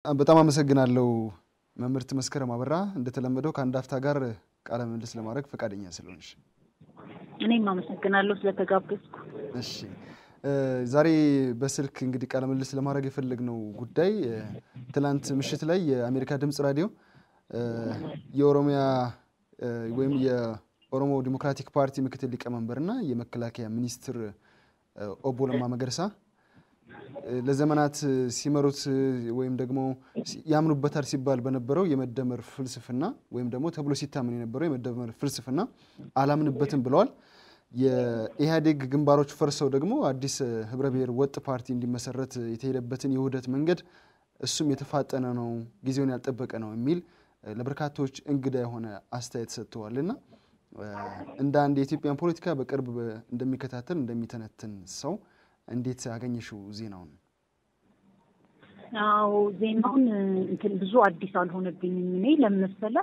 በጣም አመሰግናለሁ መምህርት መስከረም አበራ እንደተለመደው ከአንድ አፍታ ጋር ቃለ ምልልስ ለማድረግ ፈቃደኛ ስለሆንሽ። እኔም አመሰግናለሁ ስለተጋበዝኩ። እሺ ዛሬ በስልክ እንግዲህ ቃለ ምልልስ ለማድረግ የፈለግነው ጉዳይ ትላንት ምሽት ላይ የአሜሪካ ድምፅ ራዲዮ የኦሮሚያ ወይም የኦሮሞ ዲሞክራቲክ ፓርቲ ምክትል ሊቀመንበርና የመከላከያ ሚኒስትር ኦቦ ለማ መገርሳ ለዘመናት ሲመሩት ወይም ደግሞ ያምኑበታል ሲባል በነበረው የመደመር ፍልስፍና ወይም ደግሞ ተብሎ ሲታመን የነበረው የመደመር ፍልስፍና አላምንበትም ብለዋል። የኢህአዴግ ግንባሮች ፈርሰው ደግሞ አዲስ ህብረ ብሔር ወጥ ፓርቲ እንዲመሰረት የተሄደበትን የውህደት መንገድ እሱም የተፋጠነ ነው፣ ጊዜውን ያልጠበቀ ነው የሚል ለበርካቶች እንግዳ የሆነ አስተያየት ሰጥተዋል እና እንደ አንድ የኢትዮጵያን ፖለቲካ በቅርብ እንደሚከታተል እንደሚተነትን ሰው እንዴት አገኘሽው ዜናውን? አዎ ዜናውን እንትን ብዙ አዲስ አልሆነብኝም። እኔ ለምን መሰለህ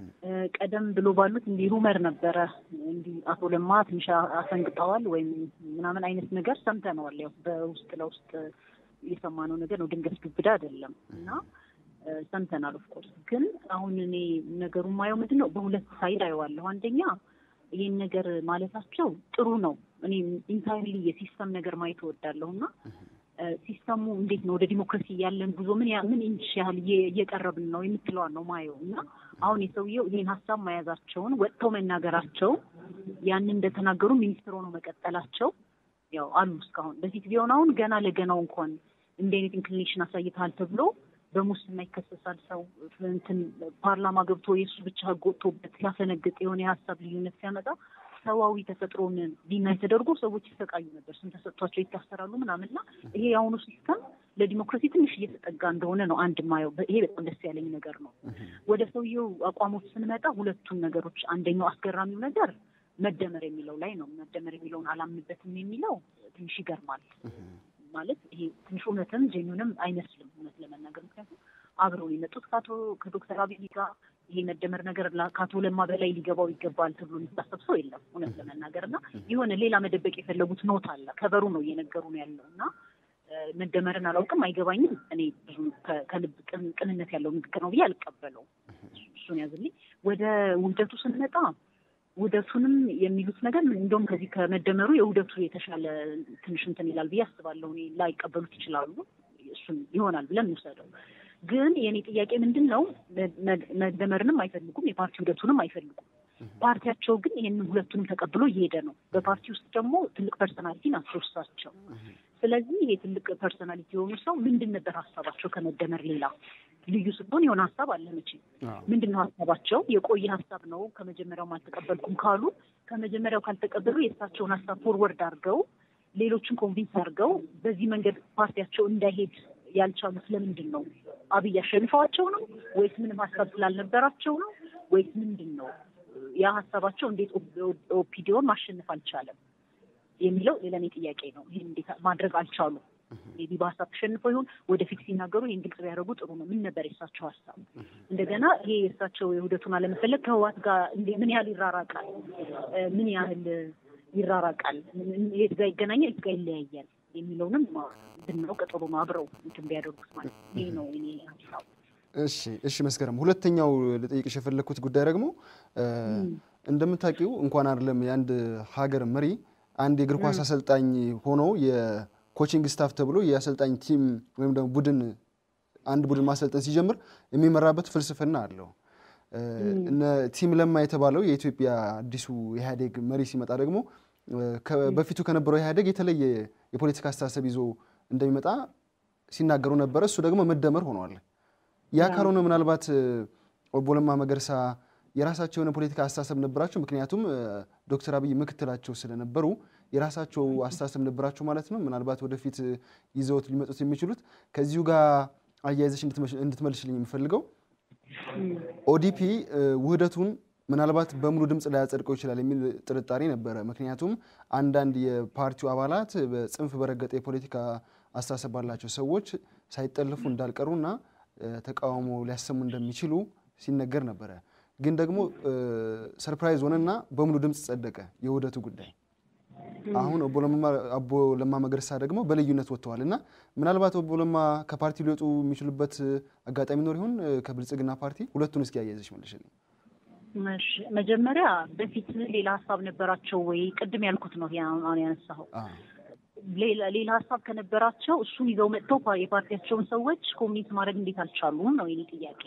ቀደም ብሎ ባሉት እንዲህ ሩመር ነበረ እንዲህ አቶ ለማ ትንሽ አሰንግጠዋል ወይም ምናምን አይነት ነገር ሰምተነዋል። ያው በውስጥ ለውስጥ የሰማነው ነገር ነው፣ ድንገት ዱብዳ አይደለም እና ሰምተናል። ኦፍኮርስ ግን አሁን እኔ ነገሩ ማየው ምንድን ነው በሁለት ሳይድ አየዋለሁ። አንደኛ ይህን ነገር ማለታቸው ጥሩ ነው። እኔ ኢንታይርሊ የሲስተም ነገር ማየት እወዳለሁ እና ሲስተሙ እንዴት ነው ወደ ዲሞክራሲ ያለን ጉዞ ምን ምን ኢንች ያህል እየቀረብን ነው የምትለዋን ነው ማየው እና አሁን የሰውየው ይህን ሀሳብ መያዛቸውን ወጥተው መናገራቸው ያንን እንደተናገሩ ሚኒስትር ሆነው መቀጠላቸው ያው አሉ እስካሁን በፊት ቢሆን አሁን ገና ለገናው እንኳን እንዲህ አይነት ኢንክሊኔሽን አሳይተሃል ተብሎ በሙስና ይከሰሳል። ሰው እንትን ፓርላማ ገብቶ የእሱ ብቻ ህግ ወጥቶበት ሲያፈነግጥ የሆነ የሀሳብ ልዩነት ሲያመጣ ሰዋዊ ተፈጥሮን ዲናይ ተደርጎ ሰዎች ይሰቃዩ ነበር። ስም ተሰጥቷቸው ይታሰራሉ ምናምንና ይሄ የአሁኑ ሲስተም ለዲሞክራሲ ትንሽ እየተጠጋ እንደሆነ ነው አንድ ማየው። ይሄ በጣም ደስ ያለኝ ነገር ነው። ወደ ሰውየው አቋሞች ስንመጣ ሁለቱን ነገሮች፣ አንደኛው አስገራሚው ነገር መደመር የሚለው ላይ ነው። መደመር የሚለውን አላምንበትም የሚለው ትንሽ ይገርማል። ማለት ይሄ ትንሽ እውነትም ጄኒውንም አይመስልም እውነት ለመናገር ምክንያቱም አብረው የመጡት ከአቶ ከዶክተር አብይ ጋር ይሄ መደመር ነገር ከአቶ ለማ በላይ ሊገባው ይገባል ተብሎ የሚታሰብ ሰው የለም እውነት ለመናገር እና የሆነ ሌላ መደበቅ የፈለጉት ኖት አለ ከበሩ ነው እየነገሩ ነው ያለው እና መደመርን አላውቅም አይገባኝም እኔ ብዙ ከልብ ቅንነት ያለው ንግግር ነው ብዬ አልቀበለውም እሱን ያዝልኝ ወደ ውህደቱ ስንመጣ ውህደቱንም የሚሉት ነገር እንደውም ከዚህ ከመደመሩ የውህደቱ የተሻለ ትንሽ እንትን ይላል ብዬ አስባለሁ እኔ ላይቀበሉት ይችላሉ እሱን ይሆናል ብለን እንውሰደው ግን የእኔ ጥያቄ ምንድን ነው? መደመርንም አይፈልጉም፣ የፓርቲ ውህደቱንም አይፈልጉም። ፓርቲያቸው ግን ይህንን ሁለቱንም ተቀብሎ እየሄደ ነው። በፓርቲ ውስጥ ደግሞ ትልቅ ፐርሰናሊቲ ናቸው እሳቸው። ስለዚህ ይሄ ትልቅ ፐርሰናሊቲ የሆኑ ሰው ምንድን ነበር ሀሳባቸው ከመደመር ሌላ? ልዩ ስትሆን የሆነ ሀሳብ አለ መቼ። ምንድን ነው ሀሳባቸው? የቆየ ሀሳብ ነው ከመጀመሪያውም አልተቀበልኩም ካሉ ከመጀመሪያው ካልተቀበሉ የእሳቸውን ሀሳብ ፎርወርድ አድርገው ሌሎችን ኮንቪንስ አድርገው በዚህ መንገድ ፓርቲያቸው እንዳይሄድ ያልቻሉት ለምንድን ነው? አብይ አሸንፈዋቸው ነው ወይስ ምንም ሀሳብ ስላልነበራቸው ነው ወይስ ምንድን ነው? ያ ሀሳባቸው እንዴት ኦፒዲዮን ማሸነፍ አልቻለም የሚለው ሌላኔ ጥያቄ ነው። ይህን እንዴት ማድረግ አልቻሉ? ቢ በሀሳብ ተሸንፈው ይሆን? ወደፊት ሲናገሩ ይህን ግልጽ ቢያደርጉ ጥሩ ነው። ምን ነበር የእሳቸው ሀሳብ? እንደገና ይሄ የእሳቸው የውህደቱን አለመፈለግ ከህወሓት ጋር ምን ያህል ይራራቃል? ምን ያህል ይራራቃል? የት ጋር ይገናኛል? የት ጋር ይለያያል? የሚለውንም ብናውቅ ጥሩ ነው። አብረው እንትን ቢያደርጉት ማለት ይሄ ነው እኔ ሀሳቡ። እሺ እሺ፣ መስከረም ሁለተኛው ልጠይቅሽ የፈለግኩት ጉዳይ ደግሞ እንደምታውቂው እንኳን አይደለም የአንድ ሀገር መሪ አንድ የእግር ኳስ አሰልጣኝ ሆኖ የኮቺንግ ስታፍ ተብሎ የአሰልጣኝ ቲም ወይም ደግሞ ቡድን አንድ ቡድን ማሰልጠን ሲጀምር የሚመራበት ፍልስፍና አለው። እነ ቲም ለማ የተባለው የኢትዮጵያ አዲሱ ኢህአዴግ መሪ ሲመጣ ደግሞ በፊቱ ከነበረው ኢህአዴግ የተለየ የፖለቲካ አስተሳሰብ ይዞ እንደሚመጣ ሲናገሩ ነበረ። እሱ ደግሞ መደመር ሆኗል። ያ ካልሆነ ምናልባት ኦቦ ለማ መገርሳ የራሳቸው የሆነ ፖለቲካ አስተሳሰብ ነበራቸው። ምክንያቱም ዶክተር አብይ ምክትላቸው ስለነበሩ የራሳቸው አስተሳሰብ ነበራቸው ማለት ነው። ምናልባት ወደፊት ይዘውት ሊመጡት የሚችሉት ከዚሁ ጋር አያይዘሽ እንድትመልሽልኝ የምፈልገው ኦዲፒ ውህደቱን ምናልባት በሙሉ ድምፅ ላያጸድቀው ይችላል የሚል ጥርጣሬ ነበረ። ምክንያቱም አንዳንድ የፓርቲው አባላት በጽንፍ በረገጠ የፖለቲካ አስተሳሰብ ባላቸው ሰዎች ሳይጠልፉ እንዳልቀሩና ተቃውሞ ሊያሰሙ እንደሚችሉ ሲነገር ነበረ። ግን ደግሞ ሰርፕራይዝ ሆነና በሙሉ ድምፅ ጸደቀ የውህደቱ ጉዳይ። አሁን አቦ ለማ መገርሳ ደግሞ በልዩነት ወጥተዋል እና ምናልባት አቦ ለማ ከፓርቲ ሊወጡ የሚችሉበት አጋጣሚ ኖር ይሆን? ከብልጽግና ፓርቲ ሁለቱን እስኪ ያያይዘሽ መልሽልኝ። መጀመሪያ በፊት ሌላ ሀሳብ ነበራቸው ወይ? ቅድም ያልኩት ነው አሁን ያነሳኸው ሌላ ሀሳብ ከነበራቸው እሱን ይዘው መጥተው የፓርቲያቸውን ሰዎች ኮሚኒት ማድረግ እንዴት አልቻሉም ነው የኔ ጥያቄ።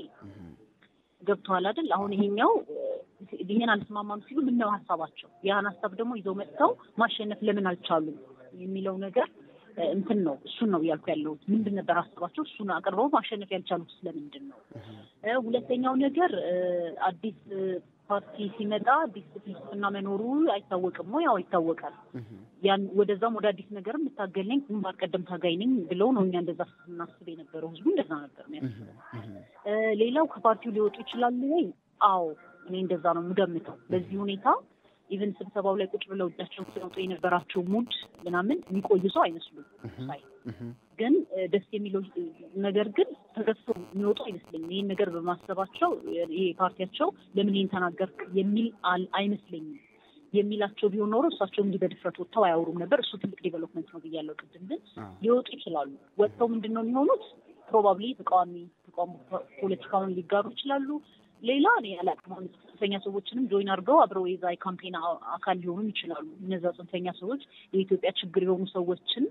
ገብተዋል አይደል? አሁን ይሄኛው ይሄን አልስማማም ሲሉ ምነው ሀሳባቸው ያን ሀሳብ ደግሞ ይዘው መጥተው ማሸነፍ ለምን አልቻሉም የሚለው ነገር እንትን ነው። እሱን ነው እያልኩ ያለሁት። ምንድን ነበር ሀሳባቸው? እሱን አቅርበው ማሸነፍ ያልቻሉት ስለምንድን ነው? ሁለተኛው ነገር አዲስ ፓርቲ ሲመጣ አዲስ ፍልስፍና መኖሩ አይታወቅም ወይ? ያው ይታወቃል። ያን ወደዛም ወደ አዲስ ነገር የምታገል ነኝ ግንባር ቀደም ታጋይ ነኝ ብለው ነው እኛ እንደዛ ስናስብ የነበረው። ህዝቡ እንደዛ ነበር የሚያስበው። ሌላው ከፓርቲው ሊወጡ ይችላሉ ወይ? አዎ እኔ እንደዛ ነው የምገምተው። በዚህ ሁኔታ ኢቨን ስብሰባው ላይ ቁጭ ብለው እጃቸውን ሲወጡ የነበራቸው ሙድ ምናምን የሚቆዩ ሰው አይመስሉም ሳይ ግን ደስ የሚለው ነገር ግን ተገፍቶ የሚወጡ አይመስለኝም። ይህን ነገር በማሰባቸው ይሄ ፓርቲያቸው ለምን ይህን ተናገርክ የሚል አይመስለኝም። የሚላቸው ቢሆን ኖሮ እሳቸው እንዲህ በድፍረት ወጥተው አያወሩም ነበር። እሱ ትልቅ ዴቨሎፕመንት ነው ብያለሁ ቅድም። ግን ሊወጡ ይችላሉ። ወጥተው ምንድን ነው የሚሆኑት? ፕሮባብሊ ተቃዋሚ ተቃዋሚ ፖለቲካውን ሊጋሩ ይችላሉ። ሌላ እኔ አላውቅም። አሁን ጽንፈኛ ሰዎችንም ጆይን አድርገው አብረው የዛ የካምፔን አካል ሊሆኑም ይችላሉ። እነዛ ጽንፈኛ ሰዎች የኢትዮጵያ ችግር የሆኑ ሰዎችን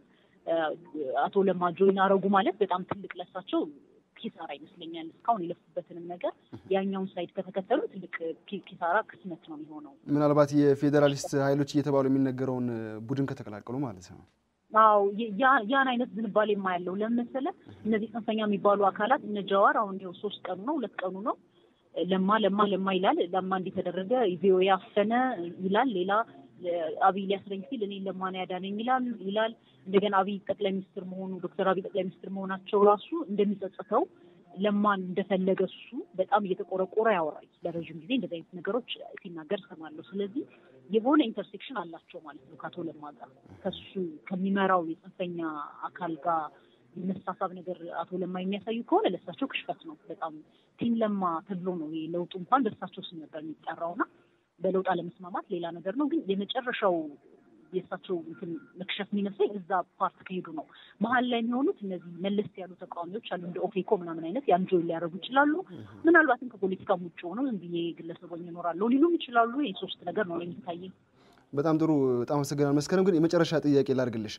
አቶ ለማ ጆይን አረጉ ማለት በጣም ትልቅ ለሳቸው ኪሳራ ይመስለኛል። እስካሁን የለፉበትንም ነገር ያኛውን ሳይድ ከተከተሉ ትልቅ ኪሳራ ክስመት ነው የሚሆነው። ምናልባት የፌዴራሊስት ኃይሎች እየተባሉ የሚነገረውን ቡድን ከተቀላቀሉ ማለት ነው። አዎ ያን አይነት ዝንባሌ የማያለው ለምን መሰለህ? እነዚህ ጽንፈኛ የሚባሉ አካላት እነ ጀዋር አሁን ይኸው ሶስት ቀኑ ነው ሁለት ቀኑ ነው ለማ ለማ ለማ ይላል። ለማ እንዲተደረገ ቪኦኤ አፈነ ይላል። ሌላ አብይ ሊያስረኝ ሲል እኔ ለማን ያዳነኝ ይላል ይላል። እንደገና አብይ ጠቅላይ ሚኒስትር መሆኑ ዶክተር አብይ ጠቅላይ ሚኒስትር መሆናቸው ራሱ እንደሚጸጽተው ለማን እንደፈለገ እሱ በጣም እየተቆረቆረ ያወራል። ለረዥም ጊዜ እንደዚህ አይነት ነገሮች ሲናገር ሰማለሁ። ስለዚህ የሆነ ኢንተርሴክሽን አላቸው ማለት ነው ከአቶ ለማ ጋር ከሱ ከሚመራው የጽንፈኛ አካል ጋር የመሳሳብ ነገር አቶ ለማ የሚያሳዩ ከሆነ ለእሳቸው ክሽፈት ነው። በጣም ቲም ለማ ተብሎ ነው ይሄ ለውጡ እንኳን በእሳቸው ስም ነበር የሚጠራውና በለውጥ አለመስማማት ሌላ ነገር ነው። ግን የመጨረሻው የእሳቸው እንትን መክሸፍ የሚመስለኝ እዛ ፓርት ከሄዱ ነው። መሀል ላይ የሚሆኑት እነዚህ መለስ ያሉ ተቃዋሚዎች አሉ እንደ ኦፌኮ ምናምን አይነት ያን ጆይን ሊያደርጉ ይችላሉ። ምናልባትም ከፖለቲካም ውጭ ሆነው ዝም ብዬ ግለሰቦኝ ይኖራለሁ ሊሉም ይችላሉ። ይህ ሶስት ነገር ነው የሚታየኝ። በጣም ጥሩ በጣም አመሰግናለሁ። መስከረም ግን የመጨረሻ ጥያቄ ላድርግልሽ።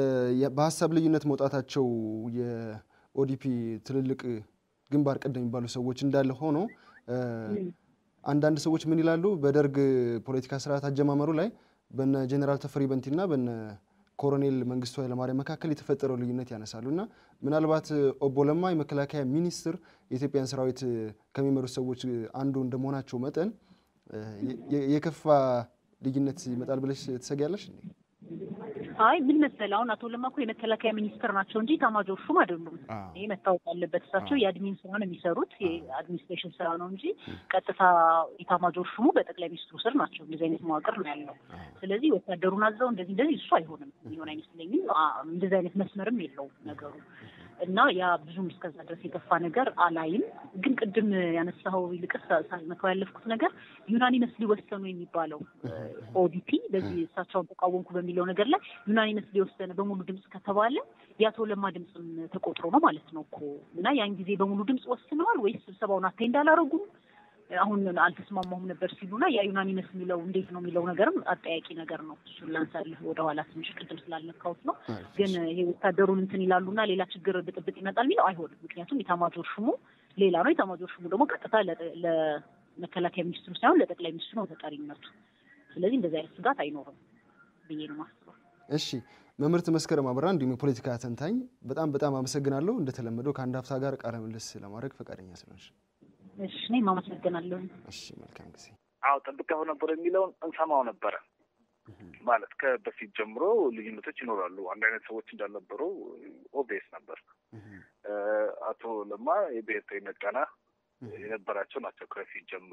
በሀሳብ ልዩነት መውጣታቸው የኦዲፒ ትልልቅ ግንባር ቀደም የሚባሉ ሰዎች እንዳለ ሆኖ አንዳንድ ሰዎች ምን ይላሉ? በደርግ ፖለቲካ ስርዓት አጀማመሩ ላይ በነ ጀኔራል ተፈሪ በንቲና በነ ኮሎኔል መንግስቱ ኃይለማርያም መካከል የተፈጠረው ልዩነት ያነሳሉ እና ምናልባት ኦቦ ለማ የመከላከያ ሚኒስትር የኢትዮጵያን ሰራዊት ከሚመሩት ሰዎች አንዱ እንደመሆናቸው መጠን የከፋ ልዩነት ይመጣል ብለሽ ትሰጊያለሽ? አይ ምን መሰለህ፣ አሁን አቶ ለማ እኮ የመከላከያ ሚኒስትር ናቸው እንጂ ኤታማዦር ሹም አይደሉም። ይሄ መታወቅ አለበት። እሳቸው የአድሚን ስራ ነው የሚሰሩት፣ የአድሚኒስትሬሽን ስራ ነው እንጂ ቀጥታ ኤታማዦር ሹሙ በጠቅላይ ሚኒስትሩ ስር ናቸው። እንደዚህ አይነት መዋቅር ነው ያለው። ስለዚህ ወታደሩን አዘው እንደዚህ እንደዚህ እሱ አይሆንም፣ ሊሆን አይመስለኝም። እንደዚህ አይነት መስመርም የለውም ነገሩ እና ያ ብዙም እስከዛ ድረስ የገፋ ነገር አላይም። ግን ቅድም ያነሳኸው ይልቅስ ሳልመተው ያለፍኩት ነገር ዩናኒመስ ሊወሰኑ የሚባለው ኦዲፒ በዚህ እሳቸውን ተቃወምኩ በሚለው ነገር ላይ ዩናኒመስ ሊወሰነ በሙሉ ድምፅ ከተባለ የአቶ ለማ ድምፅም ተቆጥሮ ነው ማለት ነው እኮ እና ያን ጊዜ በሙሉ ድምፅ ወስነዋል ወይስ ስብሰባውን አቴንድ አላረጉም? አሁን አልተስማማሁም ነበር ሲሉና ያ ዩናኒመስ የሚለው እንዴት ነው የሚለው ነገርም አጠያቂ ነገር ነው። እሱን ላንሳልህ ወደኋላ ትንሽ ቅድም ስላልነካሁት ነው። ግን ይሄ ወታደሩን እንትን ይላሉና ሌላ ችግር ብጥብጥ ይመጣል የሚለው አይሆንም። ምክንያቱም የታማጆር ሹሙ ሌላ ነው። የታማጆር ሹሙ ደግሞ ቀጥታ ለመከላከያ ሚኒስትሩ ሳይሆን ለጠቅላይ ሚኒስትሩ ነው ተጠሪነቱ። ስለዚህ እንደዚህ አይነት ስጋት አይኖርም ብዬ ነው የማስበው። እሺ መምህርት መስከረም አበራ እንዲሁም የፖለቲካ ተንታኝ በጣም በጣም አመሰግናለሁ። እንደተለመደው ከአንድ ሀፍታ ጋር ቃለ ምልልስ ለማድረግ ፈቃደኛ ስለሆንሽ እሺ እኔም አመሰግናለሁ። እሺ መልካም ጊዜ። አዎ ጠብቀው ነበር የሚለውን እንሰማው ነበረ ማለት ከበፊት ጀምሮ ልዩነቶች ይኖራሉ። አንድ አይነት ሰዎች እንዳልነበሩ ኦቤስ ነበር። አቶ ለማ የብሔርተኝነት ቃና የነበራቸው ናቸው ከፊት ጀምሮ።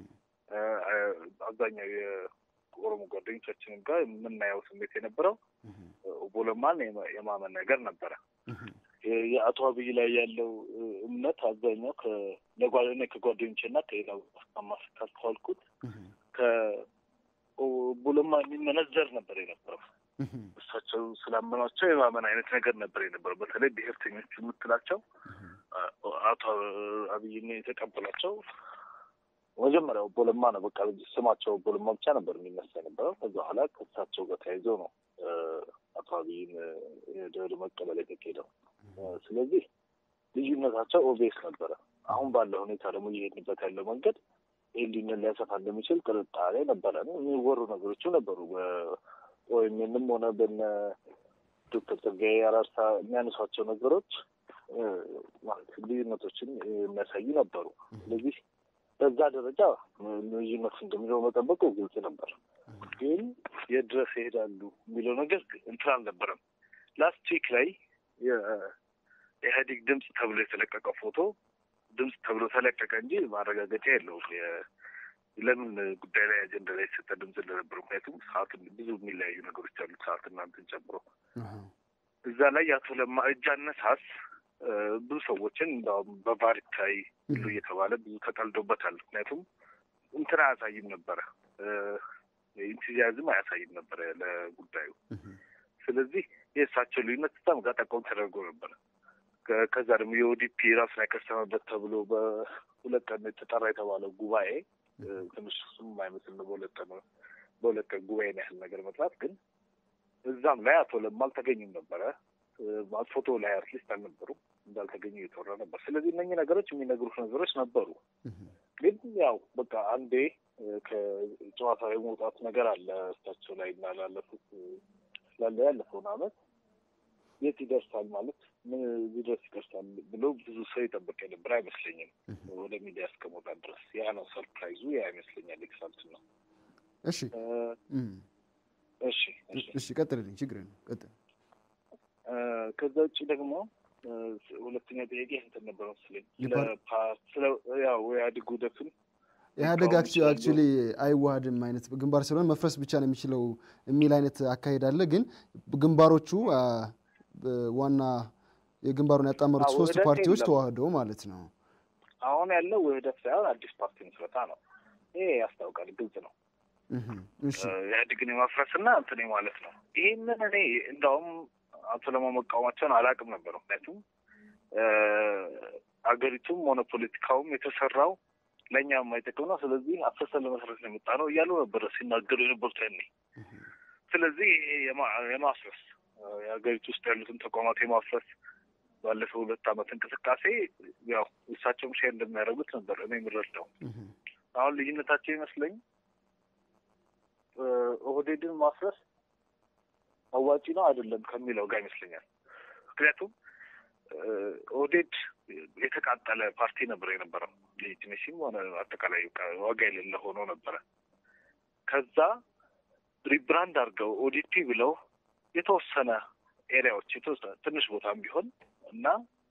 አብዛኛው የኦሮሞ ጓደኞቻችንም ጋር የምናየው ስሜት የነበረው ኦቦ ለማን የማመን ነገር ነበረ። የአቶ አብይ ላይ ያለው እምነት አብዛኛው ለጓደኛ ከጓደኞቼ እና ከሌላው ካስተዋልኩት ቡለማ የሚመነዘር ነበር የነበረው። እሳቸው ስላመኗቸው የማመን አይነት ነገር ነበር የነበረው። በተለይ ብሔርተኞቹ የምትላቸው አቶ አብይን የተቀበላቸው መጀመሪያው ቦለማ ነው። በቃ ስማቸው ቦለማ ብቻ ነበር የሚነሳ የነበረው። ከዛ በኋላ ከእሳቸው ጋር ተያይዘው ነው አቶ አብይን ወደ መቀበል የተካሄደው። ስለዚህ ልዩነታቸው ኦቤስ ነበረ። አሁን ባለው ሁኔታ ደግሞ እየሄድንበት ያለው መንገድ ይህን ልዩነት ሊያሰፋ እንደሚችል ጥርጣሬ ነበረ። የሚወሩ ነገሮችም ነበሩ በኦኤምኤንም ሆነ በነ ዶክተር ጸጋዬ አራርሳ የሚያነሷቸው ነገሮች ማለት ልዩነቶችን የሚያሳዩ ነበሩ። ስለዚህ በዛ ደረጃ ልዩነት እንደሚለው መጠበቁ ግልጽ ነበር። ግን የድረስ ይሄዳሉ የሚለው ነገር እንትን አልነበረም። ላስት ዊክ ላይ የኢህአዴግ ድምፅ ተብሎ የተለቀቀው ፎቶ ድምፅ ተብሎ ተለቀቀ እንጂ ማረጋገጫ የለውም ለምን ጉዳይ ላይ አጀንዳ ላይ የተሰጠ ድምፅ እንደነበር። ምክንያቱም ሰዓትን ብዙ የሚለያዩ ነገሮች አሉት ሰዓት እናንትን ጨምሮ እዛ ላይ የአቶ ለማ እጅ አነሳስ ብዙ ሰዎችን እንደውም በቫሪታይ ሁሉ እየተባለ ብዙ ተቀልዶበታል። ምክንያቱም እንትን አያሳይም ነበረ፣ ኢንቱዚያዝም አያሳይም ነበረ ለጉዳዩ። ስለዚህ የእሳቸው ልዩነት በጣም ጋር ጠቆም ተደርጎ ነበረ። ከዛ ደግሞ የኦዲፒ ራሱን ያከሰመበት ተብሎ በሁለት ቀን የተጠራ የተባለው ጉባኤ ትንሽ እሱም የማይመስል ነው። በሁለት ቀን በሁለት ቀን ጉባኤን ያህል ነገር መጥራት ግን እዛም ላይ አቶ ለማ አልተገኙም ነበረ። ፎቶ ላይ አትሊስት አልነበሩም እንዳልተገኙ እየተወራ ነበር። ስለዚህ እነኚህ ነገሮች የሚነግሩት ነገሮች ነበሩ። ግን ያው በቃ አንዴ ከጨዋታ የመውጣት ነገር አለ እሳቸው ላይ እና ላለፉት ስላለ ያለፈውን አመት የት ይደርሳል ማለት ምን እዚህ ድረስ ይደርሳል ብሎ ብዙ ሰው የጠበቀ ነበር አይመስለኝም። ወደ ሚዲያ እስከመውጣት ድረስ ያ ነው ሰርፕራይዙ፣ ያ ይመስለኛል ኤክሳልት ነው። እሺ እሺ እሺ፣ ቀጥልልኝ፣ ችግር ነው ቀጥል። ከዛ ውጭ ደግሞ ሁለተኛ ጥያቄ እንትን ነበር መሰለኝ ስለ ያው ኢህአዴግ ውህደቱን ኢህአዴግ አክቹዋሊ አይዋሃድም አይነት ግንባር ስለሆነ መፍረስ ብቻ ነው የሚችለው የሚል አይነት አካሄድ አለ። ግን ግንባሮቹ ዋና የግንባሩን ያጣመሩት ሶስት ፓርቲዎች ተዋህደው ማለት ነው። አሁን ያለው ውህደት ሳይሆን አዲስ ፓርቲ ምስረታ ነው። ይሄ ያስታውቃል፣ ግልጽ ነው። ኢህአዴግን የማፍረስና እንትን ማለት ነው። ይህንን እኔ እንደውም አቶ ለማ መቃወማቸውን አላውቅም ነበር። ምክንያቱም አገሪቱም ሆነ ፖለቲካውም የተሰራው ለእኛ የማይጠቅም ነው። ስለዚህ አፍርሰን ለመስረት ነው የመጣ ነው እያሉ ነበረ ሲናገሩ የነበሩት ያኔ። ስለዚህ ይሄ የማፍረስ የሀገሪቱ ውስጥ ያሉትን ተቋማት የማፍረስ ባለፈው ሁለት ዓመት እንቅስቃሴ ያው እሳቸውም ሼር እንደሚያደርጉት ነበር እኔ የምረዳው። አሁን ልዩነታቸው ይመስለኝ ኦህዴድን ማፍረስ አዋጪ ነው አይደለም ከሚለው ጋር ይመስለኛል። ምክንያቱም ኦህዴድ የተቃጠለ ፓርቲ ነበር የነበረው ሌጂቲሜሲም ሆነ አጠቃላይ ዋጋ የሌለ ሆኖ ነበረ። ከዛ ሪብራንድ አድርገው ኦዲፒ ብለው የተወሰነ ኤሪያዎች የተወሰነ ትንሽ ቦታም ቢሆን እና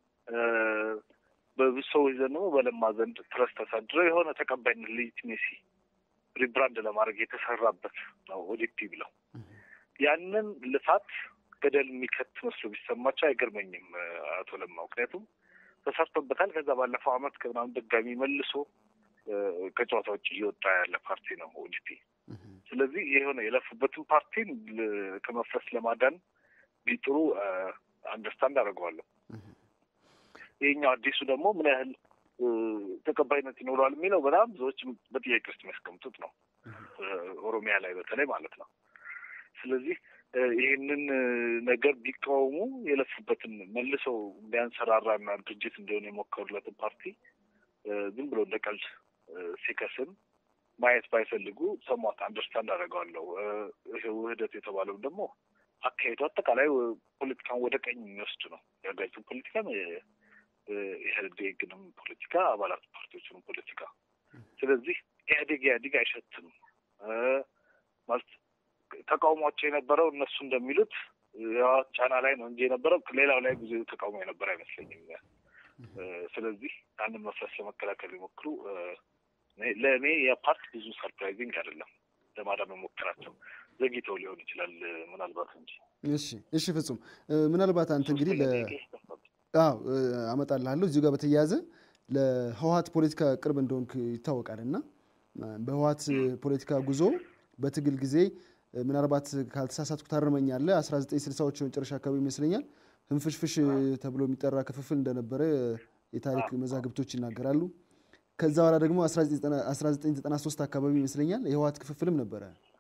በብዙ ሰዎች ዘንድ ደግሞ በለማ ዘንድ ትረስ ተሳድረው የሆነ ተቀባይነት ሌጂቲሜሲ ሪብራንድ ለማድረግ የተሰራበት ነው ኦዲፒ ብለው ያንን ልፋት ገደል የሚከት መስሎ ቢሰማቸው አይገርመኝም አቶ ለማ። ምክንያቱም ተሰርቶበታል። ከዛ ባለፈው አመት ከምናምን ድጋሚ መልሶ ከጨዋታ ውጭ እየወጣ ያለ ፓርቲ ነው ኦዲፒ። ስለዚህ የሆነ የለፉበትን ፓርቲን ከመፍረስ ለማዳን ቢጥሩ አንደርስታንድ አደርገዋለሁ። ይህኛው አዲሱ ደግሞ ምን ያህል ተቀባይነት ይኖረዋል የሚለው በጣም ብዙዎች በጥያቄ ውስጥ የሚያስቀምጡት ነው፣ ኦሮሚያ ላይ በተለይ ማለት ነው። ስለዚህ ይህንን ነገር ቢቃወሙ የለፉበትን መልሰው እንዲያንሰራራና ድርጅት እንዲሆን የሞከሩለትን ፓርቲ ዝም ብሎ እንደ ቀልድ ሲከስም ማየት ባይፈልጉ ሰሟት አንደርስታንድ አደርገዋለሁ። ይሄ ውህደት የተባለው ደግሞ አካሄዱ አጠቃላይ ፖለቲካን ወደ ቀኝ የሚወስድ ነው። የሀገሪቱን ፖለቲካም ኢህአዴግንም ፖለቲካ አባላት ፓርቲዎችንም ፖለቲካ። ስለዚህ ኢህአዴግ ኢህአዴግ አይሸትም ማለት ተቃውሟቸው የነበረው እነሱ እንደሚሉት ጫና ላይ ነው እንጂ የነበረው ሌላው ላይ ብዙ ተቃውሞ የነበረ አይመስለኝም። ስለዚህ ያንን መፍረስ ለመከላከል ሊሞክሩ ለእኔ የፓርት ብዙ ሰርፕራይዚንግ አይደለም። ለማዳን መሞከራቸው ዘግይተው ሊሆን ይችላል ምናልባት እንጂ። እሺ፣ እሺ፣ ፍጹም ምናልባት አንተ እንግዲህ አዎ አመጣልሃለሁ እዚሁ ጋር በተያያዘ ለህወሀት ፖለቲካ ቅርብ እንደሆንክ ይታወቃል እና በህወሀት ፖለቲካ ጉዞ በትግል ጊዜ ምናልባት ካልተሳሳትኩ ታርመኛለህ 1960ዎቹ መጨረሻ አካባቢ ይመስለኛል ህንፍሽፍሽ ተብሎ የሚጠራ ክፍፍል እንደነበረ የታሪክ መዛግብቶች ይናገራሉ። ከዛ በኋላ ደግሞ 1993 አካባቢ ይመስለኛል የህወሓት ክፍፍልም ነበረ።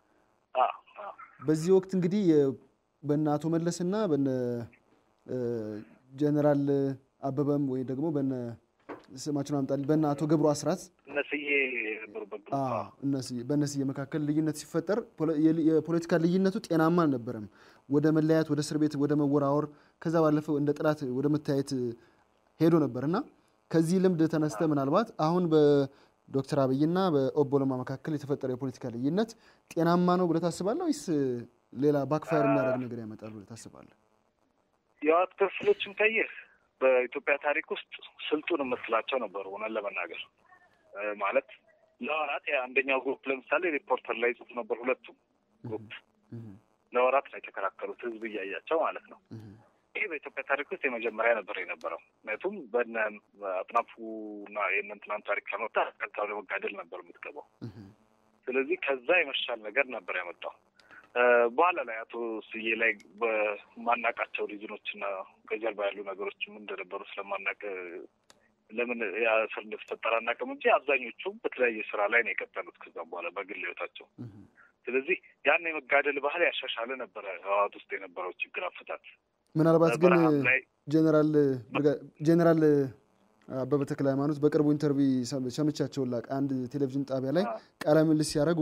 በዚህ ወቅት እንግዲህ በነ አቶ መለስና በነ ጀነራል አበበም ወይ ደግሞ በነ ስማቸውን አምጣልኝ በነ አቶ ገብሩ አስራት በእነስዬ መካከል ልዩነት ሲፈጠር የፖለቲካ ልዩነቱ ጤናማ አልነበረም። ወደ መለያየት፣ ወደ እስር ቤት፣ ወደ መወራወር ከዛ ባለፈው እንደ ጠላት ወደ መታየት ሄዶ ነበር እና ከዚህ ልምድ ተነስተ ምናልባት አሁን በዶክተር አብይና በኦቦ ለማ መካከል የተፈጠረ የፖለቲካ ልዩነት ጤናማ ነው ብለህ ታስባለህ ወይስ ሌላ ባክፋየር የሚያደርግ ነገር ያመጣል ብለህ ታስባለህ? የህወሓት ክፍሎችን ካየህ በኢትዮጵያ ታሪክ ውስጥ ስልጡን የምትላቸው ነበሩ። እውነት ለመናገር ማለት ለወራት የአንደኛው ግሩፕ ለምሳሌ ሪፖርተር ላይ ጽሁፍ ነበር። ሁለቱም ግሩፕ ለወራት ነው የተከራከሩት፣ ህዝብ እያያቸው ማለት ነው። ይሄ በኢትዮጵያ ታሪክ ውስጥ የመጀመሪያ ነበር የነበረው። ምክንያቱም በነ አጥናፉና የእነንትናን ታሪክ ለመጣ ቀጥታ ወደ መጋደል ነበር የምትገባው። ስለዚህ ከዛ የመሻል ነገር ነበር ያመጣው። በኋላ ላይ አቶ ስዬ ላይ በማናቃቸው ሪዝኖች እና ከጀርባ ያሉ ነገሮች ምን እንደነበሩ ስለማናቅ ለምን ያ እስር እንደተፈጠረ አናውቅም እንጂ አብዛኞቹም በተለያየ ስራ ላይ ነው የቀጠሉት ከዛም በኋላ በግል ህይወታቸው። ስለዚህ ያን የመጋደል ባህል ያሻሻለ ነበረ ህወሓት ውስጥ የነበረው ችግር አፈታት። ምናልባት ግን ጀነራል ጀነራል አበበ ተክለ ሃይማኖት በቅርቡ ኢንተርቪው ሰምቻቸው ላቅ አንድ ቴሌቪዥን ጣቢያ ላይ ቃለ ምልልስ ሲያደርጉ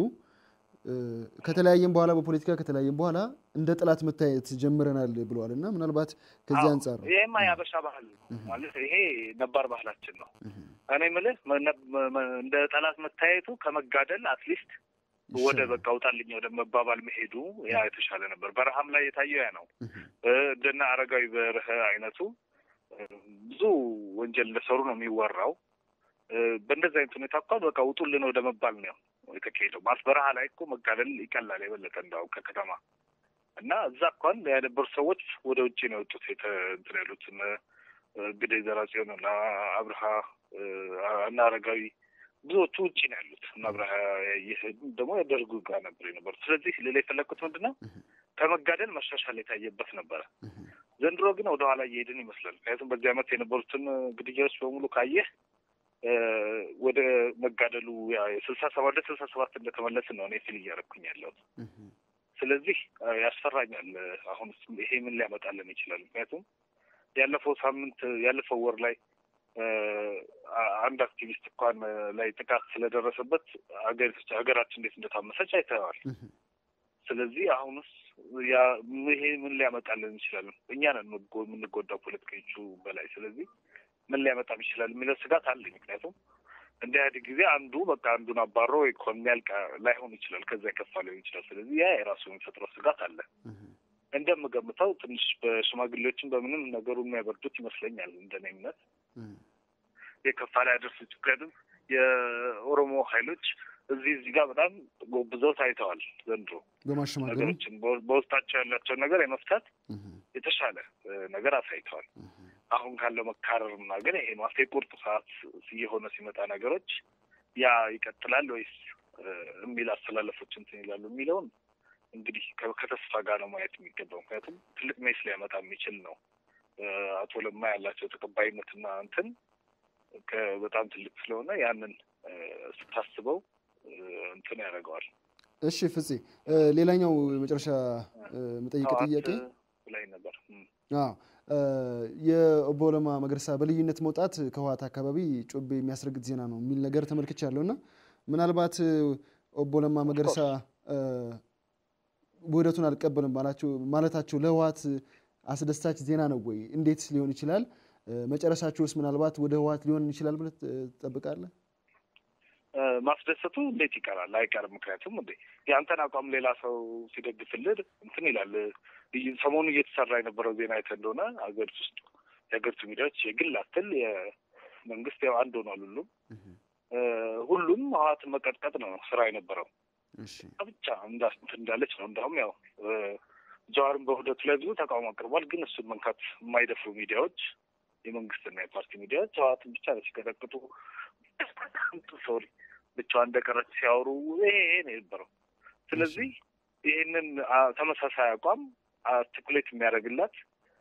ከተለያየም በኋላ በፖለቲካ ከተለያየም በኋላ እንደ ጠላት መታየት ጀምረናል ብለዋል እና ምናልባት ከዚህ አንጻር ይሄማ የአበሻ ባህል ማለት ይሄ ነባር ባህላችን ነው። እኔ የምልህ እንደ ጠላት መታየቱ ከመጋደል አትሊስት ወደ በቃ ውጣልኝ ወደ መባባል መሄዱ ያ የተሻለ ነበር። በረሃም ላይ የታየው ያ ነው። እንደና አረጋዊ በርሀ አይነቱ ብዙ ወንጀል እንደሰሩ ነው የሚወራው። በእንደዚህ አይነት ሁኔታ እኳ በቃ ውጡልን ወደ መባል ነው የተካሄደው። ማለት በረሃ ላይ እኮ መጋደል ይቀላል የበለጠ እንዳው ከከተማ እና እዛ እንኳን የነበሩ ሰዎች ወደ ውጭ ነው የወጡት እንትን ያሉት እንግዲህ ዘራጽዮን እና አብርሃ እና አረጋዊ ብዙዎቹ ውጭ ነው ያሉት እና አብርሃ ይህ ደግሞ የደርጉ ጋር ነበር የነበሩት። ስለዚህ ሌላ የፈለግኩት ምንድን ነው ከመጋደል መሻሻል የታየበት ነበረ። ዘንድሮ ግን ወደኋላ እየሄድን ይመስላል። ምክንያቱም በዚህ ዓመት የነበሩትን ግድያዎች በሙሉ ካየህ ወደ መጋደሉ የስልሳ ሰባት ወደ ስልሳ ሰባት እንደተመለስን ነው እኔ ፊል እያደረኩኝ ያለሁት። ስለዚህ ያስፈራኛል። አሁን ይሄ ምን ሊያመጣልን ይችላል? ምክንያቱም ያለፈው ሳምንት ያለፈው ወር ላይ አንድ አክቲቪስት እንኳን ላይ ጥቃት ስለደረሰበት ሀገራችን እንዴት እንደታመሰች አይተዋል። ስለዚህ አሁንስ ያ ይሄ ምን ሊያመጣልን ይችላል? እኛ ነን የምንጎዳው ፖለቲከኞቹ በላይ። ስለዚህ ምን ሊያመጣም ይችላል የሚለው ስጋት አለኝ። ምክንያቱም እንደ ኢህአዴግ ጊዜ አንዱ በቃ አንዱን አባሮ ኢኮኖሚ ያልቃ ላይሆን ይችላል፣ ከዛ የከፋ ሊሆን ይችላል። ስለዚህ ያ የራሱ የሚፈጥረው ስጋት አለ። እንደምገምተው ትንሽ በሽማግሌዎችን በምንም ነገሩ የሚያበርዱት ይመስለኛል። እንደኔ እምነት የከፋ ላይ ያደርሱ ምክንያቱም የኦሮሞ ኃይሎች እዚህ እዚህ ጋር በጣም ጎብዘው ታይተዋል። ዘንድሮ ነገሮችን በውስጣቸው ያላቸውን ነገር የመፍታት የተሻለ ነገር አሳይተዋል። አሁን ካለው መካረርና ግን ይሄ ማስቴ ቁርጥ ሰዓት እየሆነ ሲመጣ ነገሮች ያ ይቀጥላል ወይስ የሚል አስተላለፎች እንትን ይላሉ የሚለውን እንግዲህ ከተስፋ ጋር ነው ማየት የሚገባው። ምክንያቱም ትልቅ ሜስ ሊያመጣ የሚችል ነው። አቶ ለማ ያላቸው ተቀባይነትና እንትን በጣም ትልቅ ስለሆነ ያንን ስታስበው እንትን ያደርገዋል። እሺ ፍፄ፣ ሌላኛው መጨረሻ መጠይቅ ጥያቄ ላይ ነበር የኦቦ ለማ መገርሳ በልዩነት መውጣት ከህወሓት አካባቢ ጮቤ የሚያስረግጥ ዜና ነው የሚል ነገር ተመልክቻለሁ እና ምናልባት ኦቦ ለማ መገርሳ ውህደቱን አልቀበልም ማለታቸው ለህወሓት አስደሳች ዜና ነው ወይ? እንዴት ሊሆን ይችላል? መጨረሻቸውስ ምናልባት ወደ ህወሓት ሊሆን ይችላል ብለህ ትጠብቃለህ? ማስደሰቱ እንዴት ይቀራል? አይቀርም። ምክንያቱም እንዴ የአንተን አቋም ሌላ ሰው ሲደግፍልህ እንትን ይላል። ሰሞኑ እየተሰራ የነበረው ዜና አይተህ እንደሆነ ሀገሪቱ ውስጥ የሀገሪቱ ሚዲያዎች የግል አትል የመንግስት ያው አንድ ሆኗል። ሁሉም ሁሉም ህወሓትን መቀጥቀጥ ነው ስራ የነበረው ብቻ እንዳለች ነው። እንዳሁም ያው ጀዋርን በውህደቱ ላይ ብዙ ተቃውሞ አቅርቧል። ግን እሱን መንካት የማይደፍሩ ሚዲያዎች የመንግስትና የፓርቲ ሚዲያዎች ህወሓትን ብቻ ነው ሲቀጠቅጡ ሶሪ ብቻዋን እንደቀረች ሲያወሩ ይሄ ነው የነበረው። ስለዚህ ይህንን ተመሳሳይ አቋም አርቲኩሌት የሚያደርግላት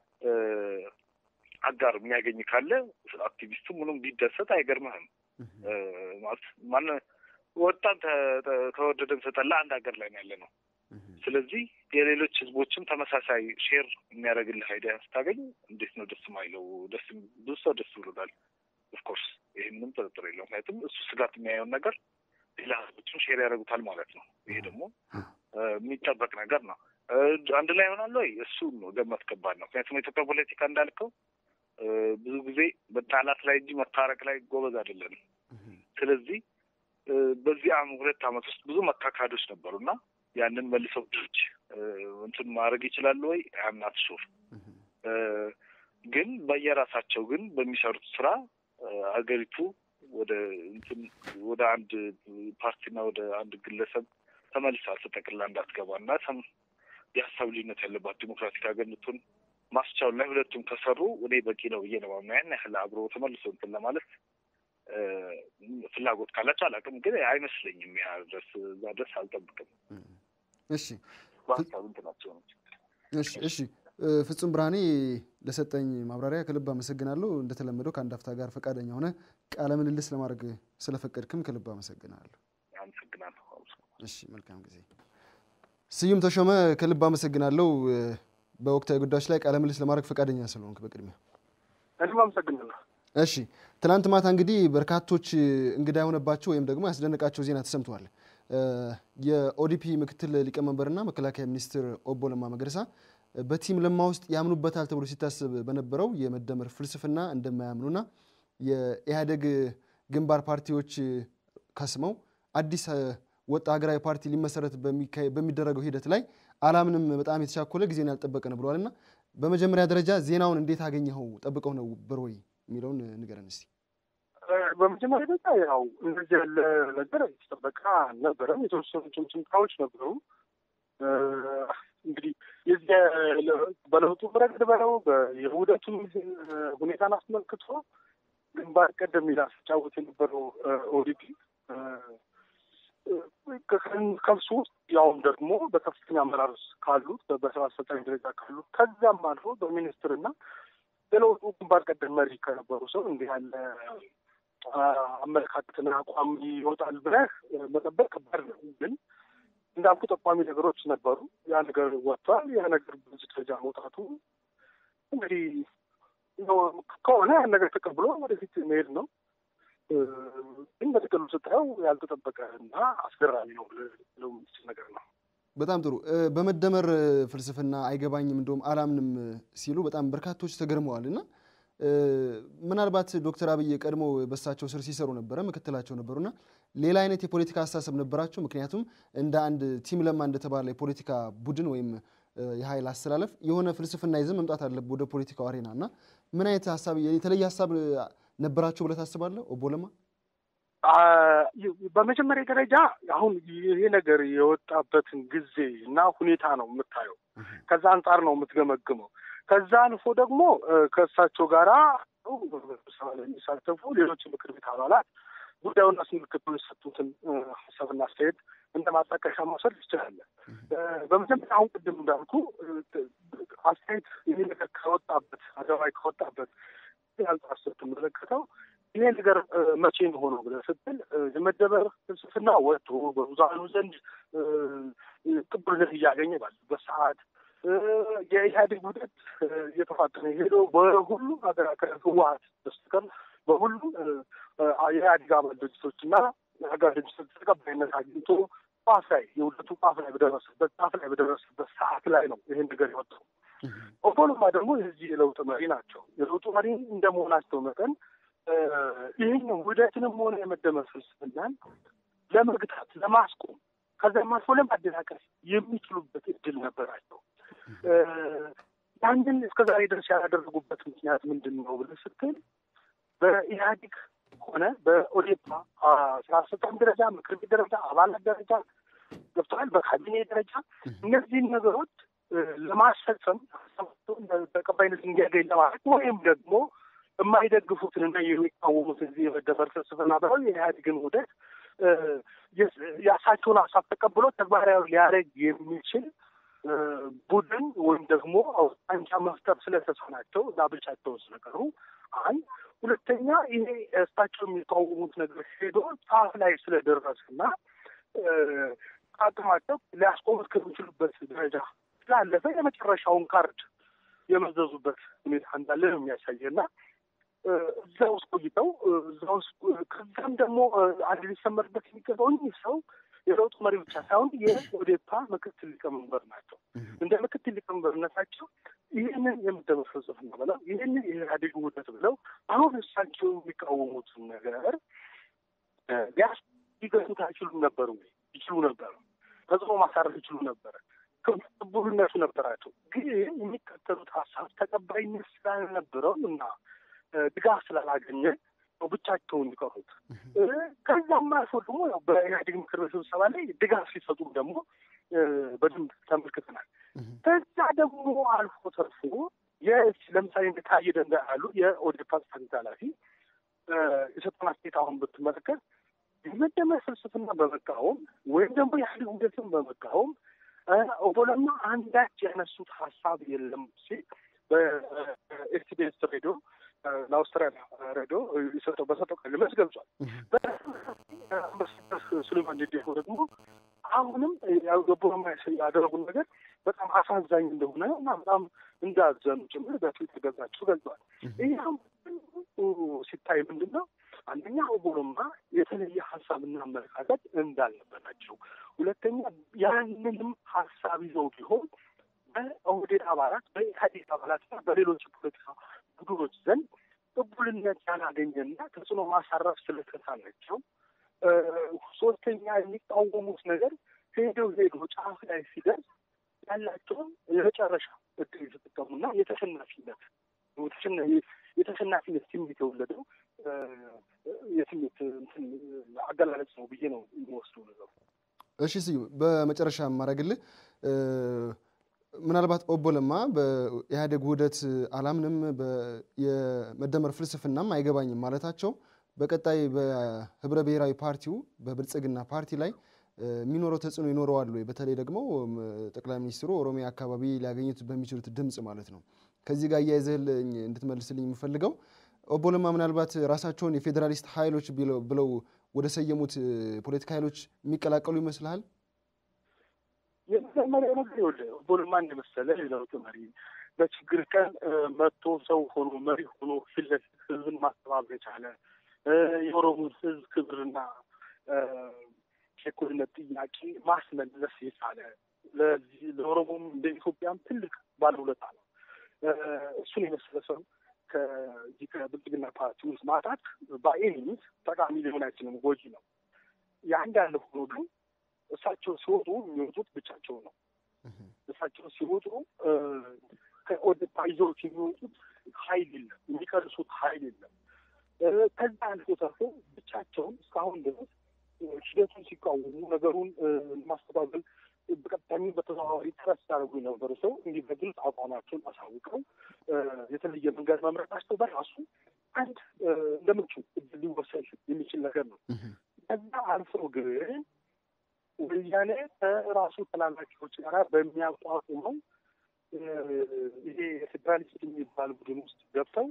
አጋር የሚያገኝ ካለ አክቲቪስቱ ምንም ቢደሰት አይገርምህም። ማለት ማን ወጣን ተወደደን ተጠላ አንድ ሀገር ላይ ነው ያለ ነው። ስለዚህ የሌሎች ህዝቦችም ተመሳሳይ ሼር የሚያደርግልህ አይዲያ ስታገኝ እንዴት ነው ደስ ማይለው? ደስ ብዙ ሰው ደስ ብሎታል። ኦፍኮርስ ይህ ምንም ጥርጥር የለው። ምክንያቱም እሱ ስጋት የሚያየውን ነገር ሌላ ህዝቦችም ሼር ያደርጉታል ማለት ነው። ይሄ ደግሞ የሚጠበቅ ነገር ነው። አንድ ላይ ይሆናል ወይ? እሱ ነው ገመት ከባድ ነው። ምክንያቱም የኢትዮጵያ ፖለቲካ እንዳልከው ብዙ ጊዜ መጣላት ላይ እንጂ መታረቅ ላይ ጎበዝ አይደለንም። ስለዚህ በዚህ ሁለት ዓመት ውስጥ ብዙ መካካዶች ነበሩ እና ያንን መልሰው ድርጅ እንትን ማድረግ ይችላሉ ወይ? አምናት ሹር ግን በየራሳቸው ግን በሚሰሩት ስራ ሀገሪቱ ወደ እንትን ወደ አንድ ፓርቲና ወደ አንድ ግለሰብ ተመልሳ ተጠቅላ እንዳትገባ እና የሀሳብ ልዩነት ያለባት ዲሞክራቲክ ሀገር እንድትሆን ማስቻል ላይ ሁለቱም ከሰሩ እኔ በቂ ነው ብዬ ነው ማምነው። ያን ያህል አብሮ ተመልሶ እንትን ለማለት ፍላጎት ካላቸው አላውቅም፣ ግን አይመስለኝም። ያ ድረስ እዛ ድረስ አልጠብቅም። እሺ በሀሳብ እንትናቸው ነው። እሺ እሺ ፍጹም ብርሃኔ ለሰጠኝ ማብራሪያ ከልብ አመሰግናለሁ። እንደተለመደው ከአንድ አፍታ ጋር ፈቃደኛ ሆነ ቃለ ምልልስ ለማድረግ ስለፈቀድክም ከልብ አመሰግናለሁ። አመሰግናለሁ። እሺ መልካም ጊዜ። ስዩም ተሾመ ከልብ አመሰግናለሁ። በወቅታዊ ጉዳዮች ላይ ቃለ ምልልስ ለማድረግ ፈቃደኛ ስለሆንክ በቅድሚያ እኔም አመሰግናለሁ። እሺ ትናንት ማታ እንግዲህ በርካቶች እንግዳ የሆነባቸው ወይም ደግሞ ያስደነቃቸው ዜና ተሰምተዋል። የኦዲፒ ምክትል ሊቀመንበርና መከላከያ ሚኒስትር ኦቦ ለማ መገረሳ በቲም ለማ ውስጥ ያምኑበታል ተብሎ ሲታሰብ በነበረው የመደመር ፍልስፍና እንደማያምኑና የኢህአዴግ ግንባር ፓርቲዎች ከስመው አዲስ ወጥ ሀገራዊ ፓርቲ ሊመሰረት በሚደረገው ሂደት ላይ አላምንም፣ በጣም የተቻኮለ ጊዜን ያልጠበቀ ነው ብለዋል እና በመጀመሪያ ደረጃ ዜናውን እንዴት አገኘኸው? ጠብቀው ነበር ወይ የሚለውን ንገረን እስቲ። በመጀመሪያ ደረጃ ያው እንደዚህ ያለ ነገር የተጠበቀ አልነበረም። የተወሰኑ ጭምጭምታዎች ነበሩ። እንግዲህ የዚህ በለውጡ ረገድ በለው የውህደቱን ሁኔታን አስመልክቶ ግንባር ቀደም ሚና ሲጫወት የነበረው ኦዲፒ ከብሱ ውስጥ ያውም ደግሞ በከፍተኛ አመራር ካሉት በስራ አስፈጻሚ ደረጃ ካሉት ከዚያም አልፎ በሚኒስትርና የለውጡ ግንባር ቀደም መሪ ከነበሩ ሰው እንዲህ ያለ አመለካከትና አቋም ይወጣል ብለህ መጠበቅ ከባድ ነው። ግን እንዳልኩ ጠቋሚ ነገሮች ነበሩ። ያ ነገር ወጥቷል። ያ ነገር በዚህ ደረጃ መውጣቱ እንግዲህ ከሆነ ያን ነገር ተቀብሎ ወደፊት መሄድ ነው። ግን በጥቅሉ ስታየው ያልተጠበቀ እና አስገራሚ ነው ብለው የሚችል ነገር ነው። በጣም ጥሩ። በመደመር ፍልስፍና አይገባኝም እንደውም አላምንም ሲሉ በጣም በርካቶች ተገርመዋል እና ምናልባት ዶክተር አብይ ቀድሞ በሳቸው ስር ሲሰሩ ነበረ ምክትላቸው ነበሩና ሌላ አይነት የፖለቲካ አስተሳሰብ ነበራቸው። ምክንያቱም እንደ አንድ ቲም ለማ እንደተባለ የፖለቲካ ቡድን ወይም የኃይል አስተላለፍ የሆነ ፍልስፍና ይዘን መምጣት አለብህ ወደ ፖለቲካው አሬና እና ምን አይነት ሀሳብ የተለየ ሀሳብ ነበራቸው ብለህ ታስባለህ? ኦቦ ለማ በመጀመሪያ ደረጃ አሁን ይሄ ነገር የወጣበትን ጊዜ እና ሁኔታ ነው የምታየው። ከዛ አንጻር ነው የምትገመግመው። ከዛ አልፎ ደግሞ ከእሳቸው ጋራ ስብሰባ ላይ የሚሳተፉ ሌሎች ምክር ቤት አባላት ጉዳዩን አስመልክቶ የሰጡትን ሀሳብና አስተያየት እንደ ማጣቀሻ መውሰድ ትችላለህ። በመጀመሪያ አሁን ቅድም እንዳልኩ አስተያየት ይሄ ነገር ከወጣበት አደባባይ ከወጣበት አንጻር ስትመለከተው ይሄ ነገር መቼ ነው ሆነው ብለህ ስትል የመደመር ፍልስፍና ወጥቶ በብዙሃኑ ዘንድ ቅቡልነት እያገኘ ባለበት ሰዓት የኢህአዴግ ውህደት እየተፋጠነ ሄዶ በሁሉም ሀገር አቀፍ ህወሀት በስተቀር በሁሉም የኢህአዴግ አባል ድርጅቶችና ሀገር ድርጅቶች ተቀባይነት አግኝቶ ጫፍ ላይ የውህደቱ ጫፍ ላይ በደረሰበት ጫፍ ላይ በደረሰበት ሰዓት ላይ ነው ይህን ነገር የወጣው። ኦቦ ለማ ደግሞ የዚህ የለውጥ መሪ ናቸው። የለውጡ መሪ እንደመሆናቸው መጠን ይህን ውህደትንም ሆነ የመደመር ፍልስፍናን ለመግታት ለማስቆም ከዚያም አልፎ ለማደናቀፍ የሚችሉበት እድል ነበራቸው። ያንን እስከ ዛሬ ድረስ ያላደረጉበት ምክንያት ምንድን ነው ብለህ ስትል በኢህአዴግ ሆነ በኦዴፓ ስራ አስፈጻሚ ደረጃ፣ ምክር ቤት ደረጃ፣ አባላት ደረጃ ገብተዋል። በካቢኔ ደረጃ እነዚህን ነገሮች ለማስፈጸም ተቀባይነት እንዲያገኝ ለማድረግ ወይም ደግሞ የማይደግፉትንና የሚቃወሙትን እዚህ የመደመር ፍልስፍና ብለው የኢህአዴግን ውህደት የእሳቸውን ሀሳብ ተቀብሎ ተግባራዊ ሊያደርግ የሚችል ቡድን ወይም ደግሞ አንጃ መፍጠር ስለተሳናቸው እና ብቻቸውን ስለቀሩ አንድ ሁለተኛ ይሄ እሳቸው የሚቃወሙት ነገር ሄዶ ጫፍ ላይ ስለደረሰና አቅማቸው ሊያስቆሙት ከሚችሉበት ደረጃ ስላለፈ የመጨረሻውን ካርድ የመዘዙበት ሁኔታ እንዳለ ነው የሚያሳየና እዛ ውስጥ ቆይተው እዛ ውስጥ ከዛም ደግሞ አንድ ሊሰመርበት የሚገባው እኚህ ሰው የለውጡ መሪ ብቻ ሳይሆን የኦዴፓ ምክትል ሊቀመንበር ናቸው። እንደ ምክትል ሊቀመንበርነታቸው ይህንን የመደመር ፍልስፍና ብለው ይህንን የኢህአዴግ ውህደት ብለው አሁን እሳቸው የሚቃወሙትን ነገር ሊያስ ሊገቱት አይችሉም ነበሩ ወይ? ይችሉ ነበር። ተጽዕኖ ማሳረፍ ይችሉ ነበረ። ቅቡልነቱ ነበራቸው። ግን የሚከተሉት ሀሳብ ተቀባይነት ስላልነበረው እና ድጋፍ ስላላገኘ ነው ብቻቸውን የሚቀሩት። ከዛም አልፎ ደግሞ ያው በኢህአዴግ ምክር ቤት ስብሰባ ላይ ድጋፍ ሲሰጡም ደግሞ በደንብ ተመልክተናል። ከዛ ደግሞ አልፎ ተርፎ ለምሳሌ እንደ ታዬ ደንደዓ ያሉ የኦዴፓ ጽሕፈት ኃላፊ የሰጡን አስተያየት አሁን ብትመለከት የመደመር ፍልስፍና በመቃወም ወይም ደግሞ የኢህአዴግ ውህደትን በመቃወም ኦቦ ለማ አንዳች ያነሱት ሀሳብ የለም ሲል በኤስቢኤስ ሬዲዮ ለአውስትራሊያ ሬዲዮ የሰጠው በሰጠው ቃለ መልስ ገልጿል። በአምባሳደር ሱሌማን ዴዴፎ ደግሞ አሁንም ኦቦ ለማ ያደረጉን ነገር በጣም አሳዛኝ እንደሆነ እና በጣም እንዳዘኑ ጭምር በትዊተር ገጻቸው ገልጿል። ይህ ሲታይ ምንድን ነው? አንደኛ ኦቦ ለማ የተለየ ሀሳብና አመለካከት እንዳልነበራቸው፣ ሁለተኛ ያንንም ሀሳብ ይዘው ቢሆን በኦህዴድ አባላት በኢህአዴግ አባላትና በሌሎች የፖለቲካ ቡድኖች ዘንድ ቅቡልነት ያላገኘና ተጽዕኖ ማሳረፍ ስለተሳናቸው፣ ሶስተኛ የሚቃወሙት ነገር ሄደው ሄዶ ጫፍ ላይ ሲደርስ ያላቸውን የመጨረሻ እድል የተጠቀሙና የተሸናፊነት የተሸናፊነት ስሜት የወለደው የስሜት አገላለጽ ነው ብዬ ነው የሚወስደው ነገሩ። እሺ ስዩም፣ በመጨረሻ የማደርግልህ ምናልባት ኦቦ ለማ በኢህአዴግ ውህደት አላምንም የመደመር ፍልስፍናም አይገባኝም ማለታቸው በቀጣይ በህብረ ብሔራዊ ፓርቲው በብልጽግና ፓርቲ ላይ የሚኖረው ተጽዕኖ ይኖረዋል ወይ? በተለይ ደግሞ ጠቅላይ ሚኒስትሩ ኦሮሚያ አካባቢ ሊያገኙት በሚችሉት ድምፅ ማለት ነው። ከዚህ ጋር እያይዘህልኝ እንድትመልስልኝ የምፈልገው ኦቦ ለማ ምናልባት ራሳቸውን የፌዴራሊስት ኃይሎች ብለው ወደ ሰየሙት ፖለቲካ ኃይሎች የሚቀላቀሉ ይመስልሃል? የመጀመሪያው ነገር ይኸውልህ ኦቦ ለማ እንደመሰለ የለውጥ መሪ በችግር ቀን መጥቶ ሰው ሆኖ መሪ ሆኖ ፊት ለፊት ህዝብን ማስተባበር የቻለ የኦሮሞን ህዝብ ክብርና የእኩልነት ጥያቄ ማስመለስ የቻለ ለዚህ ለኦሮሞም እንደ ኢትዮጵያም ትልቅ ባለውለታ ነው። እሱን የመሰለ ሰው ከዚህ ከብልጽግና ፓርቲ ውስጥ ማጣት በኤኒሚስ ጠቃሚ ሊሆን አይችልም፣ ጎጂ ነው። የአንድ ያለ ሆኖ ግን እሳቸው ሲወጡ የሚወጡት ብቻቸው ነው። እሳቸው ሲወጡ ከኦዴፓ ይዘውት የሚወጡት ኃይል የለም፣ የሚቀርሱት ኃይል የለም። ከዛ አልፎ ተርፎ ብቻቸውን እስካሁን ድረስ ሂደቱን ሲቃወሙ ነገሩን ማስተባበል በቀጥታሚ በተዘዋዋሪ ጥረት ሲያደርጉ የነበሩ ሰው እንዲህ በግልጽ አቋማቸውን አሳውቀው የተለየ መንገድ መምረጣቸው በራሱ አንድ እንደምቹ እድል ሊወሰድ የሚችል ነገር ነው። ከዛ አልፎ ግን ወያኔ ከራሱ ተላላኪዎች ጋር በሚያቋቁመው ይሄ ፌዴራሊስት የሚባል ቡድን ውስጥ ገብተው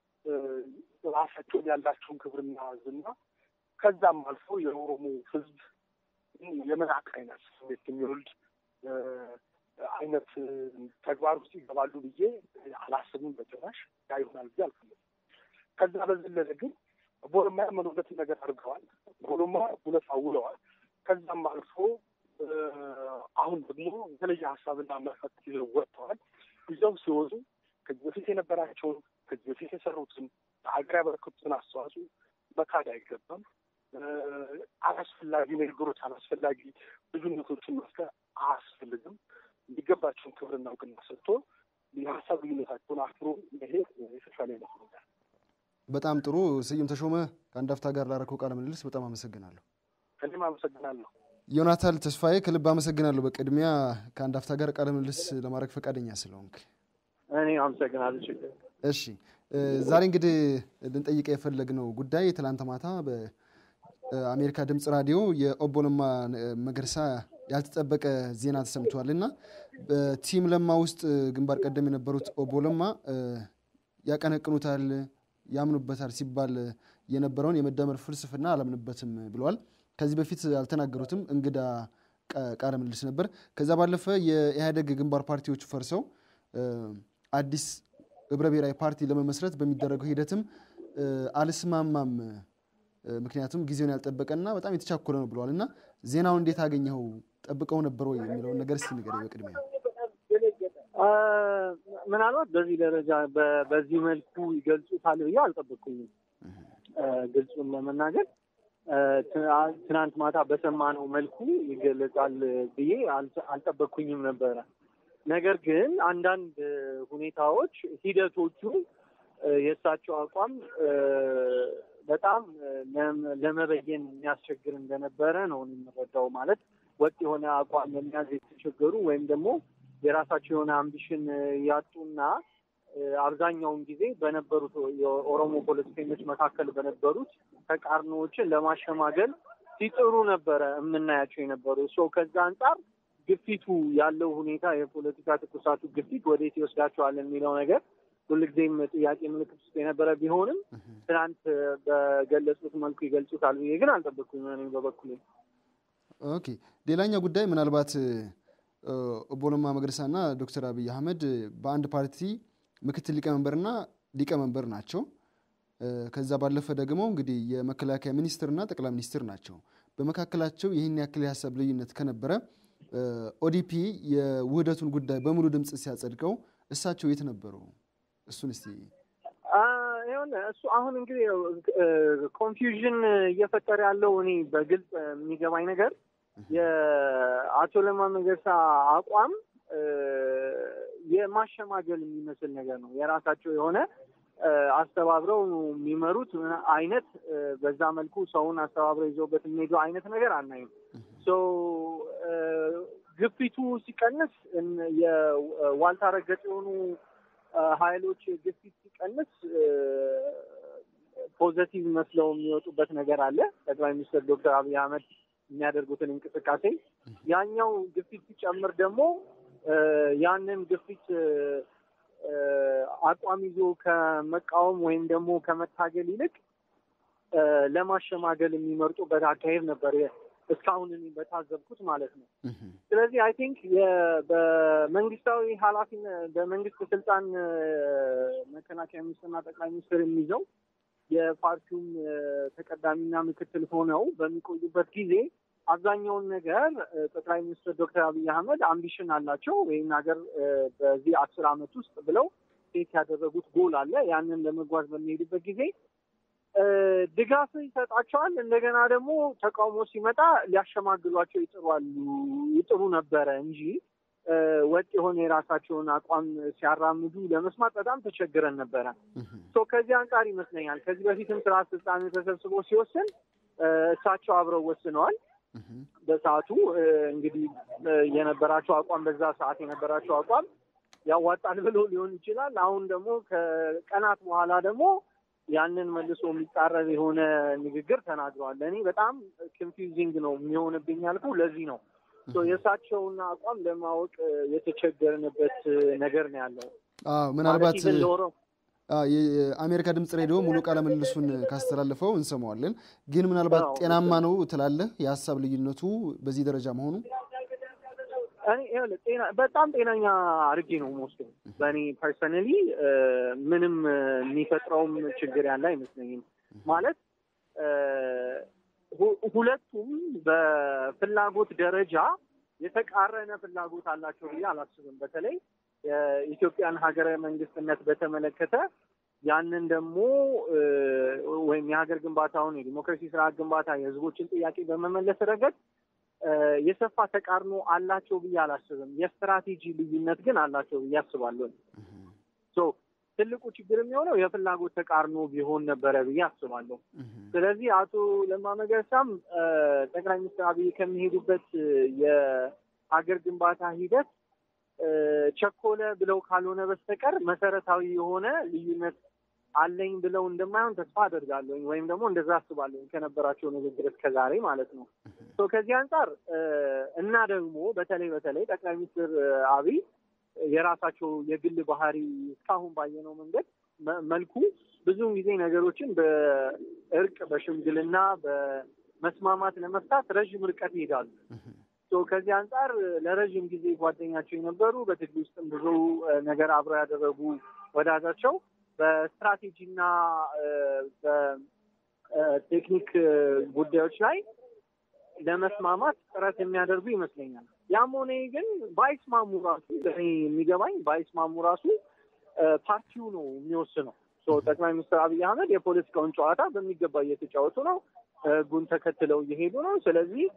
ራሳቸውን ያላቸውን ክብርና ዝና ከዛም አልፎ የኦሮሞ ሕዝብ የመናቅ አይነት ስሜት የሚወልድ አይነት ተግባር ውስጥ ይገባሉ ብዬ አላስብም። በጭራሽ ያ ይሆናል ብዬ አልፈልግም። ከዛ በዘለለ ግን ቦሎማ ያመኑበትን ነገር አድርገዋል። ቦሎማ እውነት አውለዋል። ከዛም አልፎ አሁን ደግሞ የተለየ ሀሳብና አመለካከት ይዘው ወጥተዋል። ይዘው ሲወጡ ከዚህ በፊት የነበራቸውን ከዚህ በፊት የሰሩትን ለሀገር ያበረከቱትን አስተዋጽኦ መካድ አይገባም። አላስፈላጊ ንግግሮች፣ አላስፈላጊ ልዩነቶችን መፍጠር አያስፈልግም። የሚገባቸውን ክብርና እውቅና ሰጥቶ የሀሳብ ልዩነታቸውን አክብሮ መሄድ የተሻለ ይመስለኛል። በጣም ጥሩ። ስዩም ተሾመ ከአንድ አፍታ ጋር ላደረከው ቃለ ምልልስ በጣም አመሰግናለሁ። እኔም አመሰግናለሁ። ዮናታን ተስፋዬ ከልብ አመሰግናለሁ። በቅድሚያ ከአንድ አፍታ ጋር ቃለ ምልልስ ለማድረግ ፈቃደኛ ስለሆንክ እኔ አመሰግናለሁ። ችግር እሺ ዛሬ እንግዲህ ልንጠይቀ የፈለግነው ጉዳይ ትላንት ማታ አሜሪካ ድምፅ ራዲዮ የኦቦ ለማ መገርሳ ያልተጠበቀ ዜና ተሰምቷል እና በቲም ለማ ውስጥ ግንባር ቀደም የነበሩት ኦቦ ለማ ያቀነቅኑታል፣ ያምኑበታል ሲባል የነበረውን የመደመር ፍልስፍና አላምንበትም ብለዋል። ከዚህ በፊት አልተናገሩትም። እንግዳ ቃለ ምልልስ ነበር። ከዛ ባለፈ የኢህአዴግ ግንባር ፓርቲዎች ፈርሰው አዲስ ህብረ ብሔራዊ ፓርቲ ለመመስረት በሚደረገው ሂደትም አልስማማም፣ ምክንያቱም ጊዜውን ያልጠበቀና በጣም የተቻኮለ ነው ብለዋል እና ዜናውን እንዴት አገኘኸው? ጠብቀው ነበር ወይ የሚለውን ነገር እስኪ ንገረኝ በቅድሚያ። ምናልባት በዚህ ደረጃ በዚህ መልኩ ይገልጹታል ብዬ አልጠበቅኩኝም። ግልጹን ለመናገር ትናንት ማታ በሰማነው መልኩ ይገለጻል ብዬ አልጠበቅኩኝም ነበረ። ነገር ግን አንዳንድ ሁኔታዎች ሂደቶቹ የእሳቸው አቋም በጣም ለመበየን የሚያስቸግር እንደነበረ ነው የምረዳው። ማለት ወጥ የሆነ አቋም ለመያዝ የተቸገሩ ወይም ደግሞ የራሳቸው የሆነ አምቢሽን ያጡና አብዛኛውን ጊዜ በነበሩት የኦሮሞ ፖለቲከኞች መካከል በነበሩት ተቃርኖዎችን ለማሸማገል ሲጥሩ ነበረ የምናያቸው የነበሩ ሰው ከዛ አንጻር ግፊቱ ያለው ሁኔታ የፖለቲካ ትኩሳቱ ግፊት ወዴት ይወስዳቸዋል የሚለው ነገር ሁልጊዜም ጥያቄ ምልክት ውስጥ የነበረ ቢሆንም ትናንት በገለጹት መልኩ ይገልጹታል ብዬ ግን አልጠበቅኩም እኔ በበኩሌ። ኦኬ ሌላኛው ጉዳይ ምናልባት ኦቦ ለማ መገርሳና ዶክተር አብይ አህመድ በአንድ ፓርቲ ምክትል ሊቀመንበርና ሊቀመንበር ናቸው። ከዛ ባለፈ ደግሞ እንግዲህ የመከላከያ ሚኒስትርና ጠቅላይ ሚኒስትር ናቸው። በመካከላቸው ይህን ያክል የሀሳብ ልዩነት ከነበረ ኦዲፒ የውህደቱን ጉዳይ በሙሉ ድምፅ ሲያጸድቀው እሳቸው የት ነበሩ? እሱን እስቲ ይሁን እሱ አሁን እንግዲህ ኮንፊውዥን እየፈጠረ ያለው እኔ በግልጽ የሚገባኝ ነገር የአቶ ለማ መገርሳ አቋም የማሸማገል የሚመስል ነገር ነው። የራሳቸው የሆነ አስተባብረው የሚመሩት አይነት በዛ መልኩ ሰውን አስተባብረው ይዘውበት የሚሄዱ አይነት ነገር አናይም። ግፊቱ ሲቀንስ የዋልታ ረገጥ የሆኑ ኃይሎች ግፊት ሲቀንስ ፖዘቲቭ መስለው የሚወጡበት ነገር አለ። ጠቅላይ ሚኒስትር ዶክተር አብይ አህመድ የሚያደርጉትን እንቅስቃሴ ያኛው ግፊት ሲጨምር ደግሞ ያንን ግፊት አቋም ይዞ ከመቃወም ወይም ደግሞ ከመታገል ይልቅ ለማሸማገል የሚመርጡበት አካሄድ ነበር እስካሁን እኔ በታዘብኩት ማለት ነው። ስለዚህ አይ ቲንክ በመንግስታዊ ኃላፊነት በመንግስት ስልጣን መከላከያ ሚኒስትርና ጠቅላይ ሚኒስትር የሚይዘው የፓርቲውም ተቀዳሚና ምክትል ሆነው በሚቆዩበት ጊዜ አብዛኛውን ነገር ጠቅላይ ሚኒስትር ዶክተር አብይ አህመድ አምቢሽን አላቸው ይህን ሀገር በዚህ አስር አመት ውስጥ ብለው ሴት ያደረጉት ጎል አለ። ያንን ለመጓዝ በሚሄዱበት ጊዜ ድጋፍ ይሰጣቸዋል። እንደገና ደግሞ ተቃውሞ ሲመጣ ሊያሸማግሏቸው ይጥሯሉ ይጥሩ ነበረ እንጂ ወጥ የሆነ የራሳቸውን አቋም ሲያራምዱ ለመስማት በጣም ተቸግረን ነበረ። ከዚህ አንጻር ይመስለኛል ከዚህ በፊትም ስራ አስፈጻሚ ተሰብስቦ ሲወስን እሳቸው አብረው ወስነዋል። በሰዓቱ እንግዲህ የነበራቸው አቋም በዛ ሰዓት የነበራቸው አቋም ያዋጣል ብሎ ሊሆን ይችላል። አሁን ደግሞ ከቀናት በኋላ ደግሞ ያንን መልሶ የሚጻረር የሆነ ንግግር ተናግረዋል። ለእኔ በጣም ኮንፊውዚንግ ነው የሚሆንብኝ ያልኩ ለዚህ ነው። የእሳቸውን አቋም ለማወቅ የተቸገርንበት ነገር ነው ያለው። ምናልባት የአሜሪካ ድምፅ ሬዲዮ ሙሉ ቃለ ምልልሱን ካስተላለፈው እንሰማዋለን። ግን ምናልባት ጤናማ ነው ትላለህ? የሀሳብ ልዩነቱ በዚህ ደረጃ መሆኑ በጣም ጤናኛ አድርጌ ነው የምወስደው። በእኔ ፐርሰናሊ ምንም የሚፈጥረውም ችግር ያለ አይመስለኝም። ማለት ሁለቱም በፍላጎት ደረጃ የተቃረነ ፍላጎት አላቸው ብዬ አላስብም። በተለይ የኢትዮጵያን ሀገረ መንግስትነት በተመለከተ ያንን ደግሞ ወይም የሀገር ግንባታውን የዲሞክራሲ ስርዓት ግንባታ የህዝቦችን ጥያቄ በመመለስ ረገድ የሰፋ ተቃርኖ አላቸው ብዬ አላስብም። የስትራቴጂ ልዩነት ግን አላቸው ብዬ አስባለሁ። ትልቁ ችግር የሚሆነው የፍላጎት ተቃርኖ ቢሆን ነበረ ብዬ አስባለሁ። ስለዚህ አቶ ለማ መገርሳም ጠቅላይ ሚኒስትር አብይ ከሚሄዱበት የሀገር ግንባታ ሂደት ቸኮለ ብለው ካልሆነ በስተቀር መሰረታዊ የሆነ ልዩነት አለኝ ብለው እንደማይሆን ተስፋ አደርጋለሁኝ ወይም ደግሞ እንደዛ አስባለሁኝ ከነበራቸው ንግግር እስከ ዛሬ ማለት ነው። ከዚህ አንጻር እና ደግሞ በተለይ በተለይ ጠቅላይ ሚኒስትር አብይ የራሳቸው የግል ባህሪ እስካሁን ባየነው መንገድ መልኩ ብዙውን ጊዜ ነገሮችን በእርቅ በሽምግልና በመስማማት ለመፍታት ረዥም ርቀት ይሄዳሉ። ከዚህ አንጻር ለረዥም ጊዜ ጓደኛቸው የነበሩ በትግል ውስጥም ብዙ ነገር አብረው ያደረጉ ወዳጃቸው በስትራቴጂና በቴክኒክ ጉዳዮች ላይ ለመስማማት ጥረት የሚያደርጉ ይመስለኛል። ያም ሆነ ግን ባይስማሙ ራሱ ለእኔ የሚገባኝ ባይስማሙ ራሱ ፓርቲው ነው የሚወስነው። ጠቅላይ ሚኒስትር አብይ አህመድ የፖለቲካውን ጨዋታ በሚገባ እየተጫወቱ ነው። ህጉን ተከትለው እየሄዱ ነው። ስለዚህ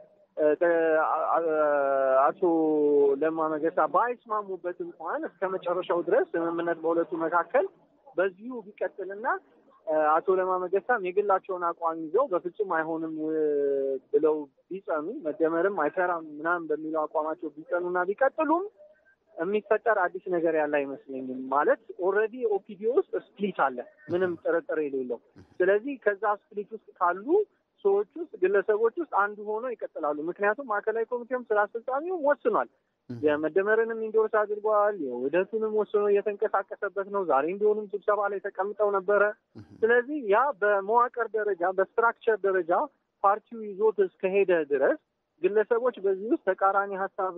አቶ ለማ መገርሳ ባይስማሙበት እንኳን እስከ መጨረሻው ድረስ ስምምነት በሁለቱ መካከል በዚሁ ቢቀጥልና አቶ ለማ መገርሳም የግላቸውን አቋም ይዘው በፍጹም አይሆንም ብለው ቢጸኑ መደመርም አይሰራም ምናምን በሚለው አቋማቸው ቢጸኑና ቢቀጥሉም የሚፈጠር አዲስ ነገር ያለ አይመስለኝም። ማለት ኦልሬዲ ኦፒዲዮ ውስጥ ስፕሊት አለ፣ ምንም ጥርጥር የሌለው። ስለዚህ ከዛ ስፕሊት ውስጥ ካሉ ሰዎች ውስጥ ግለሰቦች ውስጥ አንዱ ሆኖ ይቀጥላሉ። ምክንያቱም ማዕከላዊ ኮሚቴውም ስራ አስፈጻሚውም ወስኗል። የመደመርንም ኢንዶርስ አድርገዋል። የውህደቱንም ወስኖ እየተንቀሳቀሰበት ነው። ዛሬ እንዲሆንም ስብሰባ ላይ ተቀምጠው ነበረ። ስለዚህ ያ በመዋቅር ደረጃ በስትራክቸር ደረጃ ፓርቲው ይዞት እስከሄደ ድረስ ግለሰቦች በዚህ ውስጥ ተቃራኒ ሀሳብ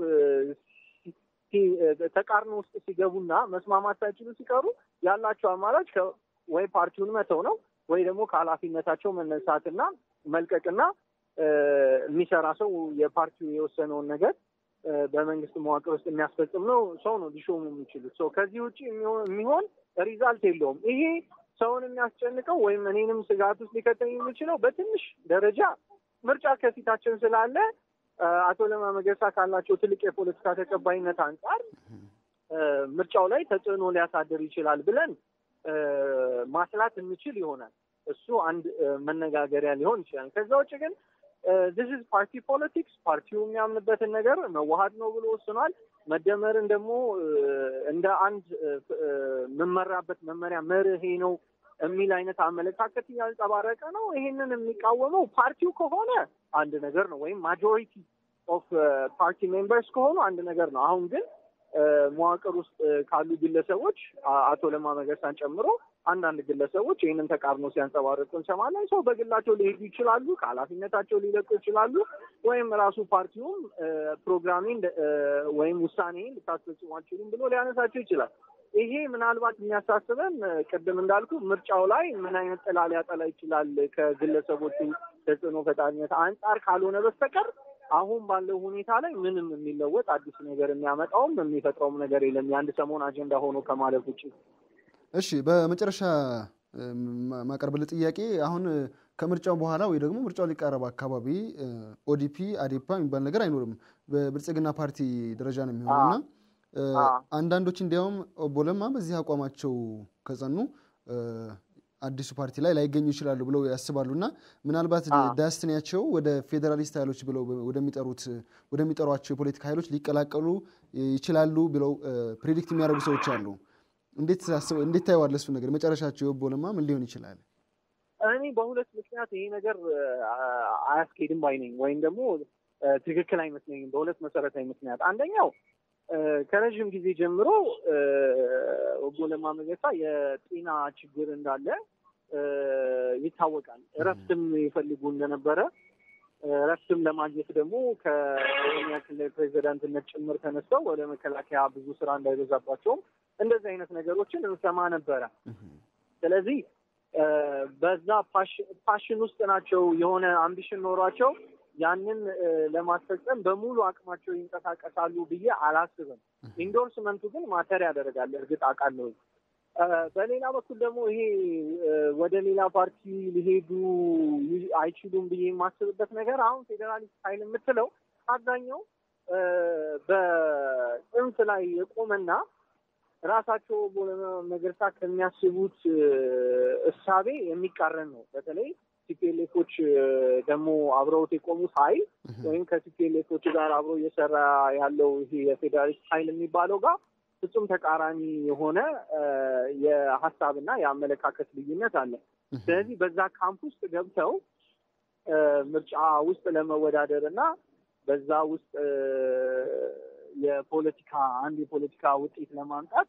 ተቃርኖ ውስጥ ሲገቡና መስማማት ሳይችሉ ሲቀሩ ያላቸው አማራጭ ወይ ፓርቲውን መተው ነው ወይ ደግሞ ከኃላፊነታቸው መነሳትና መልቀቅና የሚሰራ ሰው የፓርቲው የወሰነውን ነገር በመንግስት መዋቅር ውስጥ የሚያስፈጽም ነው ሰው ነው ሊሾሙ የሚችሉት ሰው። ከዚህ ውጭ የሚሆን ሪዛልት የለውም። ይሄ ሰውን የሚያስጨንቀው ወይም እኔንም ስጋት ውስጥ ሊከተኝ የሚችለው በትንሽ ደረጃ ምርጫ ከፊታችን ስላለ አቶ ለማ መገርሳ ካላቸው ትልቅ የፖለቲካ ተቀባይነት አንጻር ምርጫው ላይ ተጽዕኖ ሊያሳድር ይችላል ብለን ማስላት እንችል ይሆናል። እሱ አንድ መነጋገሪያ ሊሆን ይችላል። ከዛ ውጭ ግን ዚስ ኢዝ ፓርቲ ፖለቲክስ። ፓርቲው የሚያምንበትን ነገር መዋሀድ ነው ብሎ ወስኗል። መደመርን ደግሞ እንደ አንድ የምመራበት መመሪያ መርሄ ነው የሚል አይነት አመለካከት እያንጸባረቀ ነው። ይሄንን የሚቃወመው ፓርቲው ከሆነ አንድ ነገር ነው፣ ወይም ማጆሪቲ ኦፍ ፓርቲ ሜምበርስ ከሆኑ አንድ ነገር ነው። አሁን ግን መዋቅር ውስጥ ካሉ ግለሰቦች አቶ ለማ መገርሳን ጨምሮ አንዳንድ ግለሰቦች ይህንን ተቃርኖ ሲያንጸባርቁ እንሰማለን። ሰው በግላቸው ሊሄዱ ይችላሉ፣ ከኃላፊነታቸው ሊለቁ ይችላሉ፣ ወይም ራሱ ፓርቲውም ፕሮግራሜን ወይም ውሳኔን ልታስፈጽሙ አልችሉም ብሎ ሊያነሳቸው ይችላል። ይሄ ምናልባት የሚያሳስበን ቅድም እንዳልኩ ምርጫው ላይ ምን አይነት ጥላ ሊያጠላ ይችላል ከግለሰቦቹ ተጽዕኖ ፈጣሪነት አንጻር ካልሆነ በስተቀር አሁን ባለው ሁኔታ ላይ ምንም የሚለወጥ አዲስ ነገር የሚያመጣውም የሚፈጥረውም ነገር የለም የአንድ ሰሞን አጀንዳ ሆኖ ከማለፍ ውጭ። እሺ፣ በመጨረሻ ማቀርብል ጥያቄ አሁን ከምርጫው በኋላ ወይ ደግሞ ምርጫው ሊቃረብ አካባቢ ኦዲፒ አዴፓ የሚባል ነገር አይኖርም። በብልጽግና ፓርቲ ደረጃ ነው የሚሆነውና አንዳንዶች እንዲያውም ኦቦ ለማ በዚህ አቋማቸው ከጸኑ አዲሱ ፓርቲ ላይ ላይገኙ ይችላሉ ብለው ያስባሉ እና ምናልባት ዳስትኒያቸው ወደ ፌዴራሊስት ኃይሎች ብለው ወደሚጠሩት ወደሚጠሯቸው የፖለቲካ ኃይሎች ሊቀላቀሉ ይችላሉ ብለው ፕሬዲክት የሚያደርጉ ሰዎች አሉ። እንዴት እንዴት ታየዋለህ? እሱ ነገር መጨረሻቸው የኦቦ ለማ ምን ሊሆን ይችላል? እኔ በሁለት ምክንያት ይሄ ነገር አያስኬድም ባይ ነኝ፣ ወይም ደግሞ ትክክል አይመስለኝም። በሁለት መሰረታዊ ምክንያት አንደኛው ከረዥም ጊዜ ጀምሮ ኦቦ ለማ መገርሳ የጤና ችግር እንዳለ ይታወቃል። እረፍትም ይፈልጉ እንደነበረ እረፍትም ለማግኘት ደግሞ ከኦሮሚያ ክልል ፕሬዚዳንትነት ጭምር ተነስተው ወደ መከላከያ ብዙ ስራ እንዳይበዛባቸውም እንደዚህ አይነት ነገሮችን እንሰማ ነበረ። ስለዚህ በዛ ፓሽን ውስጥ ናቸው። የሆነ አምቢሽን ኖሯቸው ያንን ለማስፈጸም በሙሉ አቅማቸው ይንቀሳቀሳሉ ብዬ አላስብም። ኢንዶርስመንቱ ግን ማተር ያደርጋል። እርግጥ አውቃለሁ። በሌላ በኩል ደግሞ ይሄ ወደ ሌላ ፓርቲ ሊሄዱ አይችሉም ብዬ የማስብበት ነገር አሁን ፌዴራሊስት ኃይል የምትለው አብዛኛው በጽንፍ ላይ የቆመና ራሳቸው መገርሳ ከሚያስቡት እሳቤ የሚቃረን ነው። በተለይ ቲፒኤልኤፎች ደግሞ አብረውት የቆሙት ኃይል ወይም ከቲፒኤልኤፎች ጋር አብሮ እየሰራ ያለው ይሄ የፌዴራሊስት ኃይል የሚባለው ጋር ፍጹም ተቃራኒ የሆነ የሀሳብና የአመለካከት ልዩነት አለ። ስለዚህ በዛ ካምፕ ውስጥ ገብተው ምርጫ ውስጥ ለመወዳደር እና በዛ ውስጥ የፖለቲካ አንድ የፖለቲካ ውጤት ለማምጣት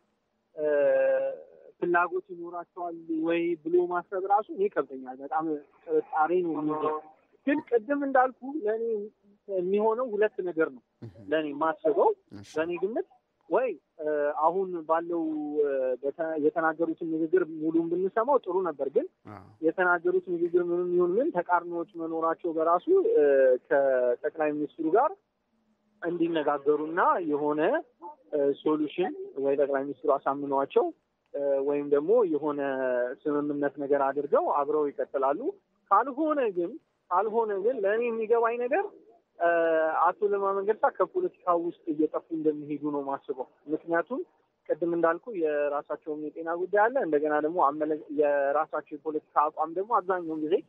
ፍላጎት ይኖራቸዋል ወይ ብሎ ማሰብ ራሱ እኔ ከብተኛል። በጣም ጥርጣሬ ነው የሚይዘው። ግን ቅድም እንዳልኩ ለእኔ የሚሆነው ሁለት ነገር ነው። ለእኔ ማስበው በእኔ ግምት ወይ አሁን ባለው የተናገሩትን ንግግር ሙሉን ብንሰማው ጥሩ ነበር። ግን የተናገሩት ንግግር ምንም ይሁን ምን ተቃርኖዎች መኖራቸው በራሱ ከጠቅላይ ሚኒስትሩ ጋር እንዲነጋገሩና የሆነ ሶሉሽን ወይ ጠቅላይ ሚኒስትሩ አሳምነዋቸው ወይም ደግሞ የሆነ ስምምነት ነገር አድርገው አብረው ይቀጥላሉ። ካልሆነ ግን ካልሆነ ግን ለእኔ የሚገባኝ ነገር አቶ ለማ መገርሳ ከፖለቲካ ውስጥ እየጠፉ እንደሚሄዱ ነው ማስበው። ምክንያቱም ቅድም እንዳልኩ የራሳቸውም የጤና ጉዳይ አለ። እንደገና ደግሞ የራሳቸው የፖለቲካ አቋም ደግሞ አብዛኛውን ጊዜ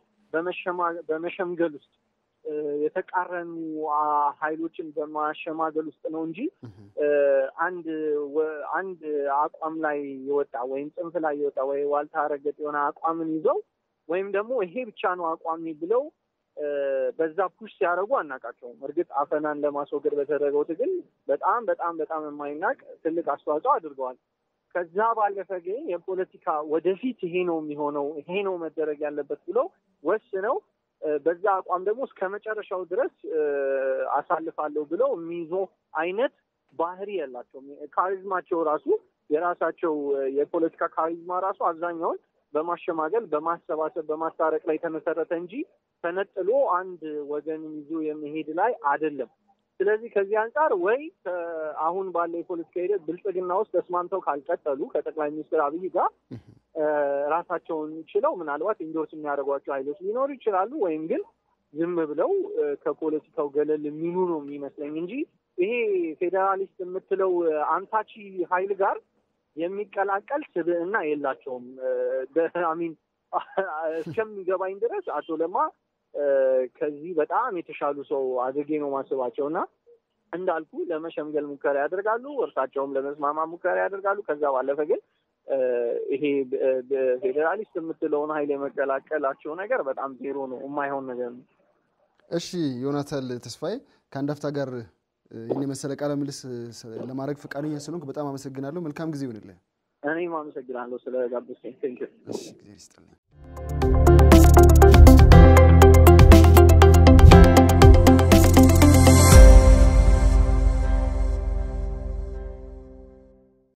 በመሸምገል ውስጥ የተቃረኑ ኃይሎችን በማሸማገል ውስጥ ነው እንጂ አንድ አንድ አቋም ላይ የወጣ ወይም ጽንፍ ላይ የወጣ ወይ ዋልታ ረገጥ የሆነ አቋምን ይዘው ወይም ደግሞ ይሄ ብቻ ነው አቋሚ ብለው በዛ ፑሽ ሲያደርጉ አናውቃቸውም። እርግጥ አፈናን ለማስወገድ በተደረገው ትግል በጣም በጣም በጣም የማይናቅ ትልቅ አስተዋጽኦ አድርገዋል። ከዛ ባለፈ ግን የፖለቲካ ወደፊት ይሄ ነው የሚሆነው ይሄ ነው መደረግ ያለበት ብለው ወስነው በዛ አቋም ደግሞ እስከ መጨረሻው ድረስ አሳልፋለሁ ብለው የሚይዞ አይነት ባህሪ የላቸውም። ካሪዝማቸው ራሱ የራሳቸው የፖለቲካ ካሪዝማ ራሱ አብዛኛውን በማሸማገል በማሰባሰብ በማስታረቅ ላይ የተመሰረተ እንጂ ተነጥሎ አንድ ወገንን ይዞ የመሄድ ላይ አይደለም። ስለዚህ ከዚህ አንጻር ወይ አሁን ባለው የፖለቲካ ሂደት ብልጽግና ውስጥ ተስማምተው ካልቀጠሉ ከጠቅላይ ሚኒስትር አብይ ጋር ራሳቸውን ችለው ምናልባት ኢንዶርስ የሚያደርጓቸው ኃይሎች ሊኖሩ ይችላሉ። ወይም ግን ዝም ብለው ከፖለቲካው ገለል የሚሉ ነው የሚመስለኝ እንጂ ይሄ ፌዴራሊስት የምትለው አንታቺ ኃይል ጋር የሚቀላቀል ስብዕና የላቸውም። አሚን እስከሚገባኝ ድረስ አቶ ለማ ከዚህ በጣም የተሻሉ ሰው አድርጌ ነው ማስባቸው እና እንዳልኩ ለመሸምገል ሙከራ ያደርጋሉ፣ እርሳቸውም ለመስማማ ሙከራ ያደርጋሉ። ከዛ ባለፈ ግን ይሄ ፌዴራሊስት የምትለውን ኃይል የመቀላቀላቸው ነገር በጣም ዜሮ ነው፣ የማይሆን ነገር ነው። እሺ ዮናታን ተስፋዬ ከአንድ አፍታ ጋር ይህን የመሰለ ቃለ ምልልስ ለማድረግ ፈቃደኛ ስለሆንክ በጣም አመሰግናለሁ። መልካም ጊዜ ይሆንልህ። እኔም አመሰግናለሁ ስለ ጋበዝከኝ። ቴንኪው። እሺ ጊዜ ይስጥልኝ።